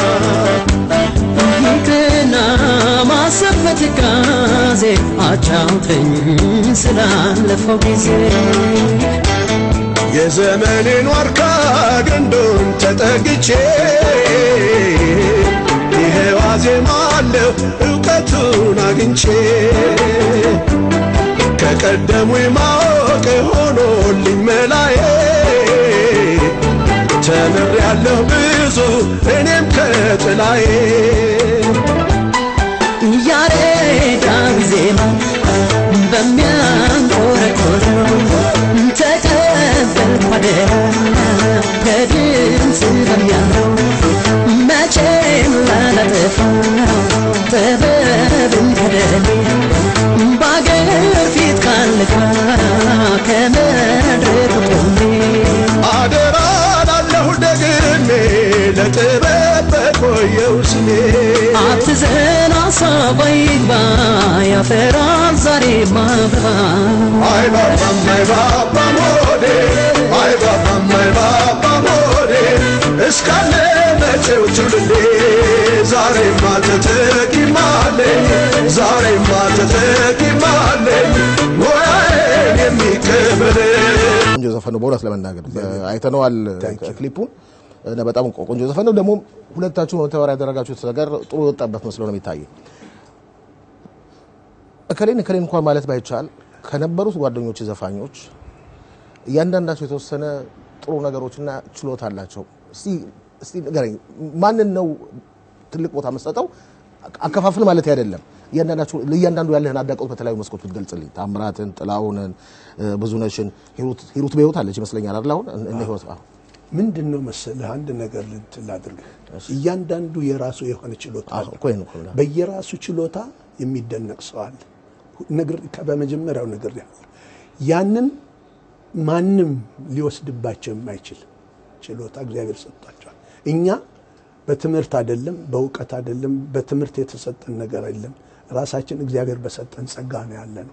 ይቅርና ማሰብ በትካዜ አጫውተኝ ስላለፈው ጊዜ የዘመኔን ዋርካ ግንዱን ተጠግቼ ይሄው አዜማለሁ እውቀቱን አግኝቼ ከቀደሙ ማወቅ ሆኖልኝ መላዬ ተምሬያለሁ ብዙ እኔም ከጥላዬ ያሬዳዊ ዜማ በሚያንቆረቆረው ተቀበልኩ አደራ ከድምፅ በሚያምረው መቼም ላላጠፋው ጥበብን ከደሌ በአገር ፊት ካልካ ከመድረክ ቆሜ አደራ ላለሁ ደግሜ ለጥበብ በቆየው ስሜ አትዘን ሀሳብ ያፈራል ዛሬ ማብባ አይባባም አይባባም ሆዴ አይባባም አይባባም ሆዴ እስካለ መቼው ትውልዴ ዛሬማ ተተኪማለኝ ዛሬማ ተተኪማለኝ ሙያዬን የሚቀበለኝ ቆንጆ ዘፈን ነው በእውነት ለመናገር አይተነዋል ክሊፑን እና በጣም ቆንጆ ዘፈን ነው ደግሞ ሁለታችሁ መተባበር ያደረጋችሁት ነገር ጥሩ የወጣበት መስሎ ነው የሚታየው እከሌን እከሌን እንኳን ማለት ባይቻል ከነበሩት ጓደኞች ዘፋኞች እያንዳንዳቸው የተወሰነ ጥሩ ነገሮችና ችሎታ አላቸው እስቲ እስቲ ንገረኝ ማንን ነው ትልቅ ቦታ መስጠተው አከፋፍል ማለት አይደለም እያንዳንዳችሁ ለእያንዳንዱ ያለህን አዳቆት በተለያዩ መስኮች ብትገልጽልኝ ታምራትን ጥላሁንን ብዙነሽን ሂሩት ሂሩት በህይወት አለች ይመስለኛል አይደል አሁን እነ ህይወት አዎ ምንድን ነው መሰለህ አንድ ነገር ልንትን ላድርግህ እያንዳንዱ የራሱ የሆነ ችሎታ አለው እኮ ይሄን እኮ ነው። በየራሱ ችሎታ የሚደነቅ ሰው አለ ነግር በመጀመሪያው ነገር ያለ ያንን ማንም ሊወስድባቸው የማይችል ችሎታ እግዚአብሔር ሰጥቷቸዋል እኛ በትምህርት አይደለም በእውቀት አይደለም በትምህርት የተሰጠን ነገር አይደለም ራሳችን እግዚአብሔር በሰጠን ጸጋ ነው ያለ ነው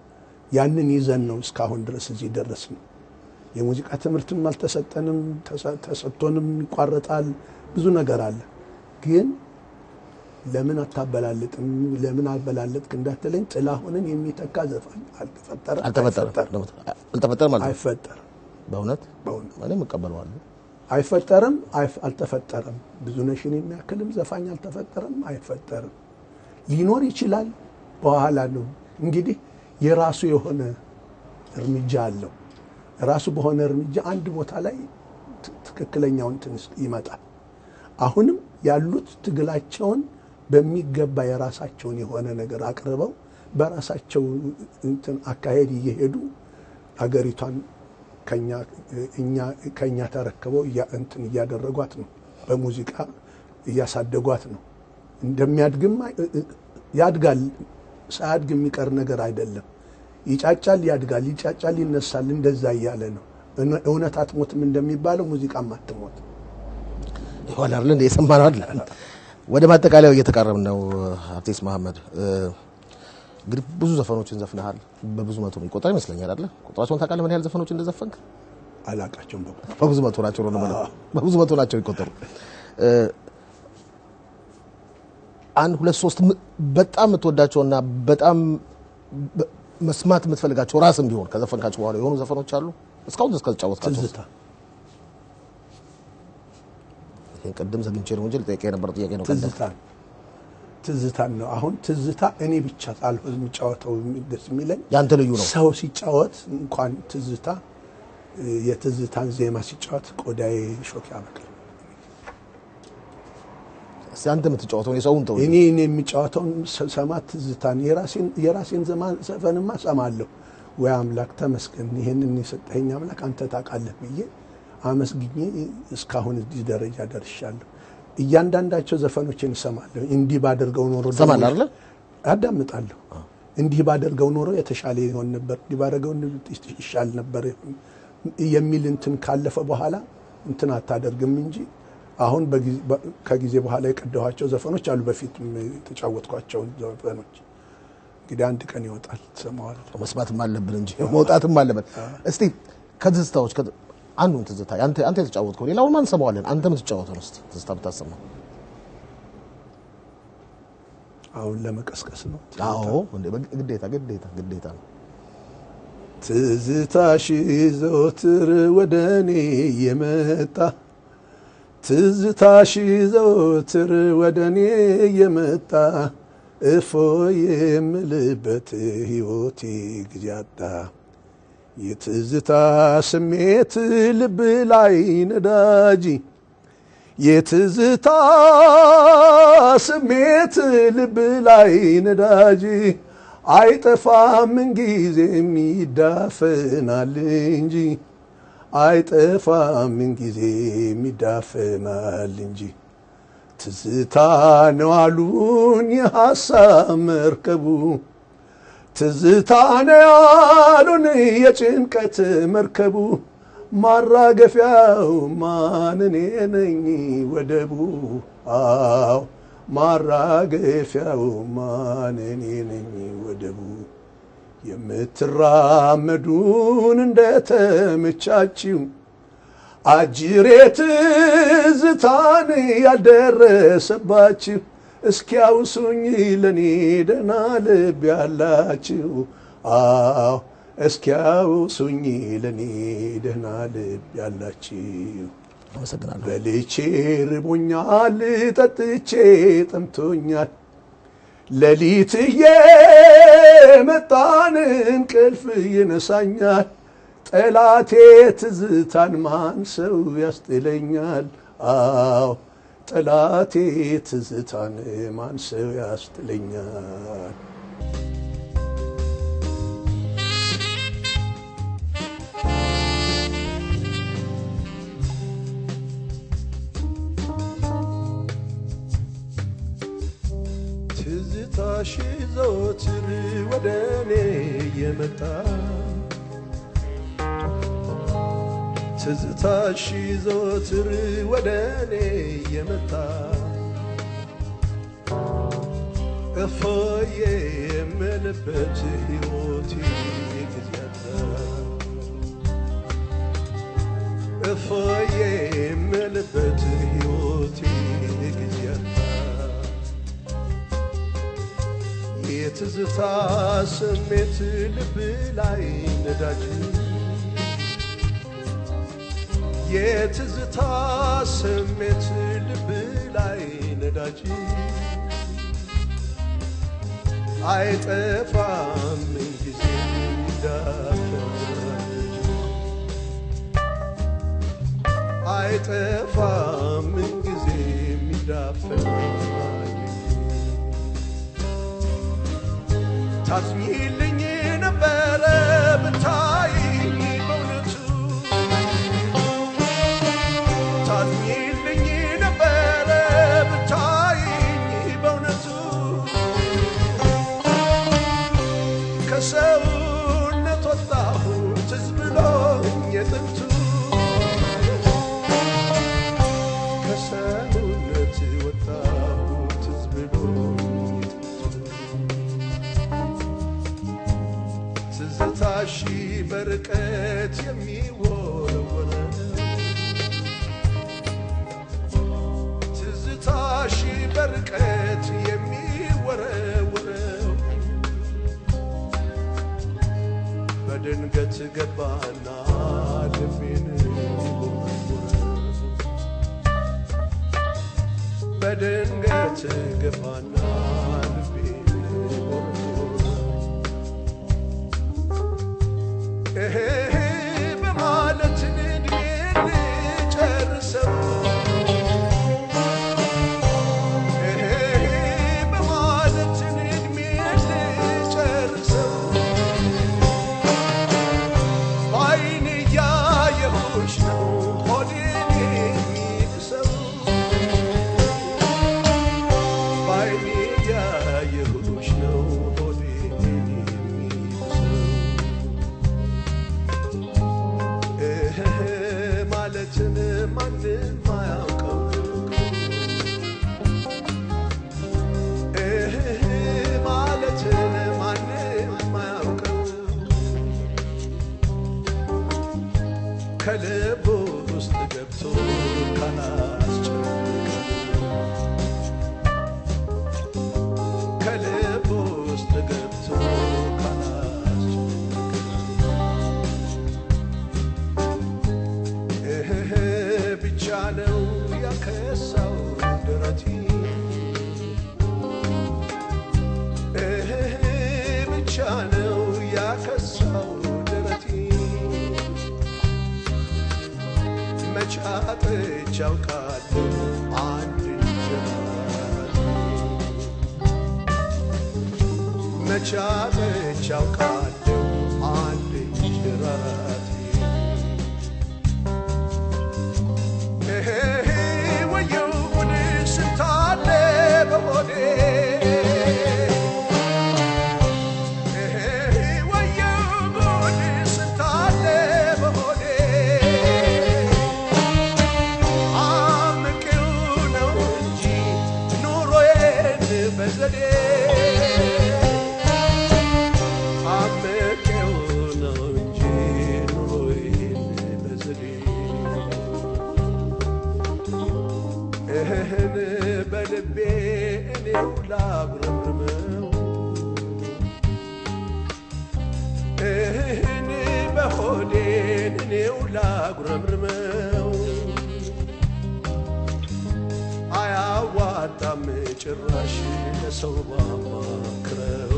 ያንን ይዘን ነው እስካሁን ድረስ እዚህ ደረስ ነው የሙዚቃ ትምህርትም አልተሰጠንም ተሰ- ተሰጥቶንም ይቋረጣል ብዙ ነገር አለ ግን ለምን አታበላልጥም ለምን አበላለጥክ እንዳትለኝ ጥላሁንን የሚተካ ዘፋኝ አልተፈጠረ አልተፈጠረም አልተፈጠረም ማለት ነው አይፈጠርም በእውነት በእውነት እኔም እቀበለዋለሁ አይፈጠርም አይፍ- አልተፈጠረም ብዙነሽን የሚያክልም ዘፋኝ አልተፈጠረም አይፈጠርም ሊኖር ይችላል በኋላ ነው እንግዲህ የራሱ የሆነ እርምጃ አለው ራሱ በሆነ እርምጃ አንድ ቦታ ላይ ት- ትክክለኛውን ትንስ ይመጣል አሁንም ያሉት ትግላቸውን በሚገባ የራሳቸውን የሆነ ነገር አቅርበው በራሳቸው እንትን አካሄድ እየሄዱ አገሪቷን ከኛ እኛ ከኛ ተረክበው እያ- እንትን እያደረጓት ነው። በሙዚቃ እያሳደጓት ነው። እንደሚያድግም አይ- እ- እ- ያድጋል። ሳያድግ የሚቀር ነገር አይደለም። ይጫጫል፣ ያድጋል፣ ይጫጫል፣ ይነሳል። እንደዛ እያለ ነው። እነ- እውነት አትሞትም እንደሚባለው ሙዚቃም አትሞት። ይሆናል አይደል እንደ የሰማነው አይደል ወደ ማጠቃለያው እየተቃረብን ነው አርቲስት መሐመድ እ፣ እንግዲህ ብዙ ዘፈኖችን ዘፍነሃል በብዙ መቶ የሚቆጠር ይመስለኛል አይደል ቁጥራቸውን ታውቃለህ ምን ያህል ዘፈኖች እንደዘፈንክ አላቃቸውም በቁ በብዙ መቶ ናቸው ነው የምለው በብዙ መቶ ናቸው የሚቆጠሩ እ፣ አንድ ሁለት ሶስት ም- በጣም የምትወዳቸውና በጣም በ- መስማት የምትፈልጋቸው ራስም ቢሆን ከዘፈንካቸው በኋላ የሆኑ ዘፈኖች አሉ እስካሁን ድረስ ከተጫወትካቸው ትዝታ ይሄን ቅድም ዘግንቼ ነው እንጂ ልጠይቅህ የነበረው ጥያቄ ነው ቀደም ትዝታን ትዝታን ነው። አሁን ትዝታ እኔ ብቻ ሳልሆን የሚጫወተው ደስ የሚለኝ ያንተ ልዩ ነው ሰው ሲጫወት እንኳን ትዝታ እ፣ የትዝታን ዜማ ሲጫወት ቆዳዬ ሾክ ያበቅል። እስኪ አንተ የምትጫወተውን የሰውን ተው እኔ እኔ የሚጫወተውን ሰማ ትዝታን የራሴን የራሴን ዘማ- ዘፈንማ ሰማለሁ። ወይ አምላክ ተመስገን፣ ይሄንን የሰጠኸኝ አምላክ አንተ ታውቃለህ ብዬ አመስግኜ እስካሁን እዚህ ደረጃ ደርሻለሁ። እያንዳንዳቸው ዘፈኖችን እሰማለሁ። እንዲህ ባደርገው ኖሮ ደግሞ- ትሰማለህ አይደለ? አዳምጣለሁ። እንዲህ ባደርገው ኖሮ የተሻለ ይሆን ነበር፣ እንዲህ ባደርገው ይሻል ነበር የሚል እንትን ካለፈ በኋላ እንትን አታደርግም እንጂ አሁን በጊዜ- በ- ከጊዜ በኋላ የቀዳኋቸው ዘፈኖች አሉ። በፊት የተጫወትኳቸውን ዘፈኖች እንግዲህ አንድ ቀን ይወጣል ትሰማዋለህ። መስማትም አለብን እንጂ መውጣትም አለብን። እስቲ ከትዝታዎች ከ- አንዱን ትዝታ አንተ አንተ የተጫወትከው ሌላውን ማን ሰማዋለን? አንተ የምትጫወተው እስቲ ትዝታ ብታሰማ። አሁን ለመቀስቀስ ነው። አዎ እንዴ በግ- ግዴታ ግዴታ ግዴታ ነው። ትዝታሽ ዘወትር ወደ እኔ የመጣ ትዝታሽ ዘወትር ወደ እኔ የመጣ እፎ የምልበት ሕይወቴ ጊዜ አጣ የትዝታ ስሜት ልብ ላይ ነዳጅ የትዝታ ስሜት ልብ ላይ ነዳጅ አይጠፋም ምንጊዜም ይዳፈናል እንጂ አይጠፋም ምንጊዜም ይዳፈናል እንጂ ትዝታ ነው አሉን የሐሳብ መርከቡ ትዝታ ነው ያሉን የጭንቀት መርከቡ ማራገፊያው ማን እኔ ነኝ ወደቡ አዎ ማራገፊያው ማን እኔ ነኝ ወደቡ የምትራመዱን እንደተመቻችው አጅሬ ትዝታን ያልደረሰባችሁ እስኪያውሱኝ ለኔ ደህና ልብ ያላችሁ አዎ እስኪያውሱኝ ለኔ ደህና ልብ ያላችሁ አመሰግናለሁ። በልቼ ርቦኛል፣ ጠጥቼ ጠምቶኛል። ሌሊት እየመጣን እንቅልፍ ይነሳኛል። ጠላቴ ትዝታን ማን ሰው ያስጥለኛል? አዎ ጠላቴ ትዝታን ማን ሰው ያስጥለኛል? ትዝታሽ ዘወትር ወደ እኔ የመጣ ትዝታሽ ዘወትር ወደ እኔ የመጣ እፎዬ የምልበት ሕይወቴ ጊዜ አጣ እፎዬ የምልበት ሕይወቴ ጊዜ አጣ የትዝታ ስሜት ልብ ላይ ነዳጅ የትዝታ ስሜት ልብ ላይ ነዳጅ አይጠፋም ጊዜ ይዳፈራል አይጠፋም ጊዜ ይዳፈራል ታዝኝልኝ ነበረ ብታይኝ በእውነቱ ታዝኝልኝ ነበረ ብታይኝ በእውነቱ ከሰውነት ወጣሁ ትዝ ብሎኝ የጥንቱ ከሰውነት ወጣሁ ትዝ ብሎኝ ትዝታሺ በርቀት የሚወረወረ ትዝታሺ በርቀት የሚወረወረው በድንገት ገባና ልቤን ወረወረ በድንገት ገባና ልቤን ወረወረ እሄ በማለት እድሜን ልጨርሰው እሄ በማለት እድሜን ልጨርሰው በዓይኔ እያየሁሽ ነው ሆዴን የሚብሰው በዓይኔ እያየሁሽ ነው ሆዴን የሚብሰው እህ ማለትን ማንም አያውቀው እህ ማለትን ማንም አያውቀው ከልብ ውስጥ ገብቶ ካላስጨነቀው ከልብ ውስጥ ገብቶ እህ ብቻ ነው ያከሳው ደረቴ እህ ብቻ ነው ያከሳው ደረቴ መች አጥቼ አውቃለሁ አንድ እንጀራ መች አጥቼ አውቃለሁ አንድ እንጀራቴ እሄ ወየው ጉድ ስንታለ በሆዴ እሄ ወየው ጉድ ስንታለ በሆዴ አምቄው ነው እንጂ ኑሮዬ ላጉረምርመው እኔ በሆዴን እኔው ላጉረምርመው አያዋጣም ጭራሽ ለሰው ባማክረው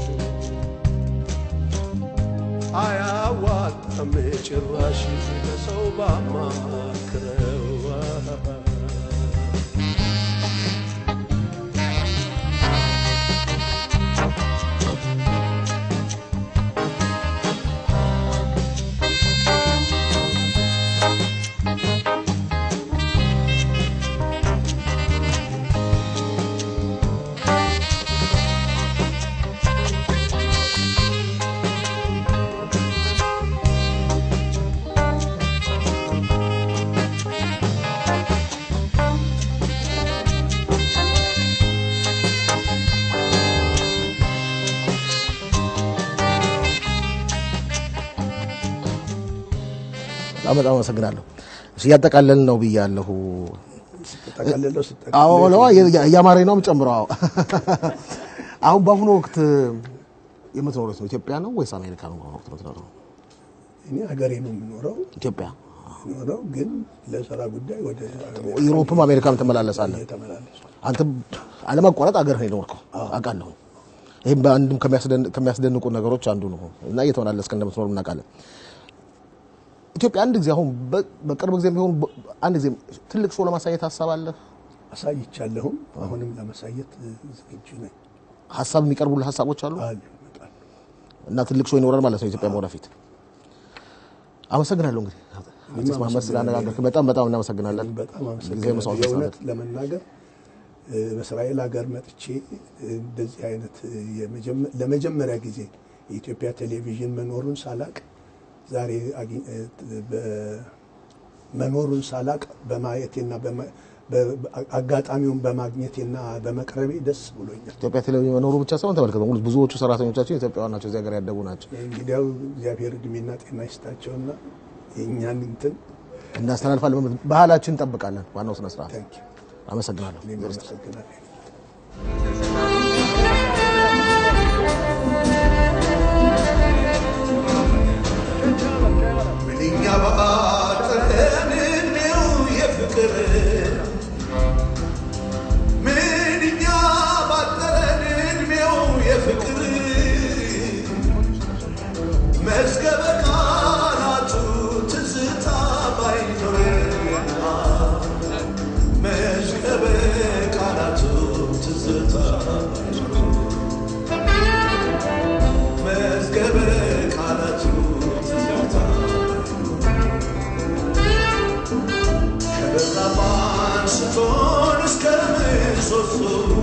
አያዋጣም ጭራሽ ለሰው ባማክረው በጣም በጣም አመሰግናለሁ። እሺ እያጠቃለልን ነው ብያለሁ። ጠቀልለው አዎ ለዋ እያማረኝ ነው ጨምሮ አዎ። አሁን በአሁኑ ወቅት የምትኖሩት ነው ኢትዮጵያ ነው ወይስ አሜሪካ ነው? በአሁኑ ወቅት የምትኖረው እኔ ሀገሬ ነው የምኖረው ኢትዮጵያ። ኖረው ግን ለስራ ጉዳይ ወደ ዩሮፕም አሜሪካም ትመላለሳለህ። እየተመላለሱ አንተ አለማቋረጥ አገር ነው የኖርከው አውቃለሁ። ይህም በአንድም ከሚያስደን- ከሚያስደንቁ ነገሮች አንዱ ነው እና እየተመላለስክ እንደምትኖር እናውቃለን። ኢትዮጵያ አንድ ጊዜ አሁን በ- በቅርብ ጊዜ ቢሆን በ- አንድ ጊዜ ትልቅ ሾው ለማሳየት ሀሳብ አለ። አሳይቻለሁም አሁንም ለማሳየት ዝግጁ ነኝ። ሀሳብ የሚቀርቡልህ ሀሳቦች አሉ አሉ ይመጣሉ። እና ትልቅ ሾው ይኖራል ማለት ነው ኢትዮጵያ ወደፊት። አመሰግናለሁ እንግዲህ አርቲስት መሀመድ ስላነጋገርክ በጣም በጣም እናመሰግናለን። በጣም ጊዜ አመሰግናለሁ። መስዋዕት የእውነት መስዋዕት ለመናገር እ፣ በእስራኤል ሀገር መጥቼ እ፣ እንደዚህ አይነት እ፣ የመጀመ- ለመጀመሪያ ጊዜ የኢትዮጵያ ቴሌቪዥን መኖሩን ሳላቅ ዛሬ አግኝ- እ፣ በ- መኖሩን ሳላቅ በማየቴና በማ- በ- አጋጣሚውን በማግኘቴና በመቅረቤ ደስ ብሎኛል። ኢትዮጵያ ቴሌቪዥን መኖሩ ብቻ ሳይሆን ተመልከት፣ በሙሉ ብዙዎቹ ሰራተኞቻችን ኢትዮጵያውያን ናቸው፣ እዚህ ሀገር ያደጉ ናቸው። እንግዲያው እግዚአብሔር እድሜና ጤና ይስጣቸውና የእኛን እንትን እናስተላልፋለን። ባህላችን እንጠብቃለን። ዋናው ስነ ስርዓት። ታንኪ አመሰግናለሁ። እኔም አመሰግናለሁ። ምንኛ ባጠረን እድሜው የፍቅር ምንኛ ባጠረን እድሜው የፍቅር መዝገበ ቃላቱ ትዝታ ባይኖርና መዝገበ ቃላቱ ትዝታ ባይኖር መዝገበ ቃላቱ ትዝታ ከበራፍ አንስቶን እስከ ምሰሶ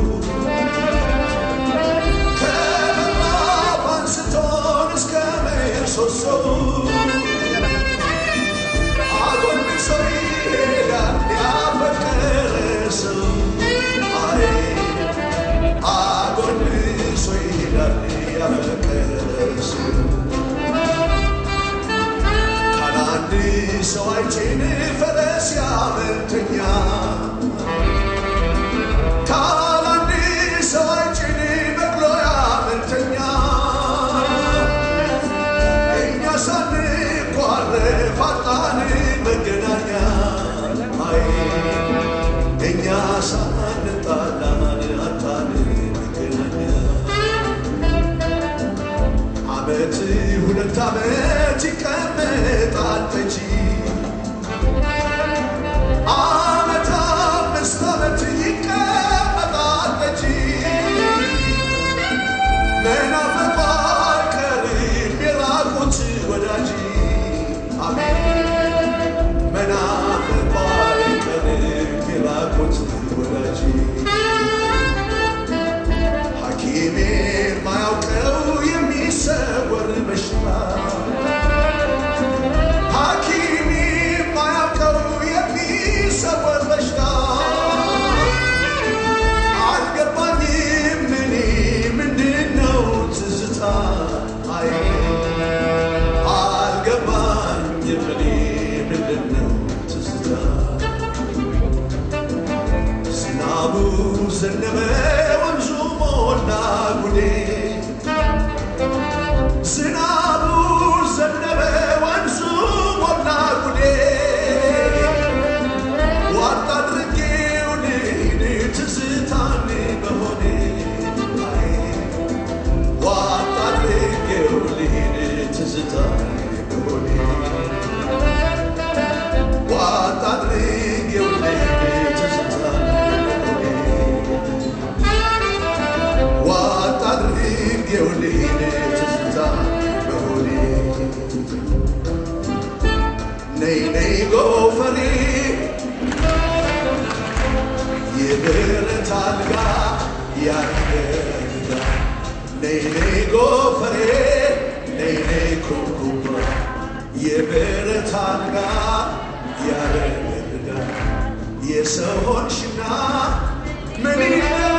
ከበራፍ አንስቶን እስከ ምሰሶ አጎንብሶ ይሄዳል ያፈቀረ ሰው አይ አጎንብሶ ይሄዳል ያፈቀረ ሰው ካላንድ ሰው አይጭን ፈረስ ያመልተኛ ካላንድ ሰው አይጭን በቅሎ ያመልተኛ እኛ ሳንኳረፍ አጣን መገናኛ አይ እኛ ሳንጣላን አጣን መገናኛ አመት ሁለት አመት ይቀመጣል ጠጪ አመት አምስት አመት ይቀመጣል ጠጪ መናፈቁ አይቀርም የራቁት ወዳጅ አሜን መናፈቁ አይቀርም የራቁት ወዳጅ ሐኪም የማያውቀው የሚሰወር በሽታ ሐኪም የማያውቀው የሚሰወር በሽታ አልገባኝም እኔ ምንድን ነው ትዝታ አይ አልገባኝም እኔ ምንድን ነው ትዝታ ዝናቡ ዘነበ ወንዙ ነይ ነይ ጎፈሬ የብረት አልጋ ያረገድጋ ነይ ነይ ጎፈሬ ነይ ነይ ኩብኩባ የብረት አልጋ ያረገድጋ የሰው ሆንሽና ምን ይለ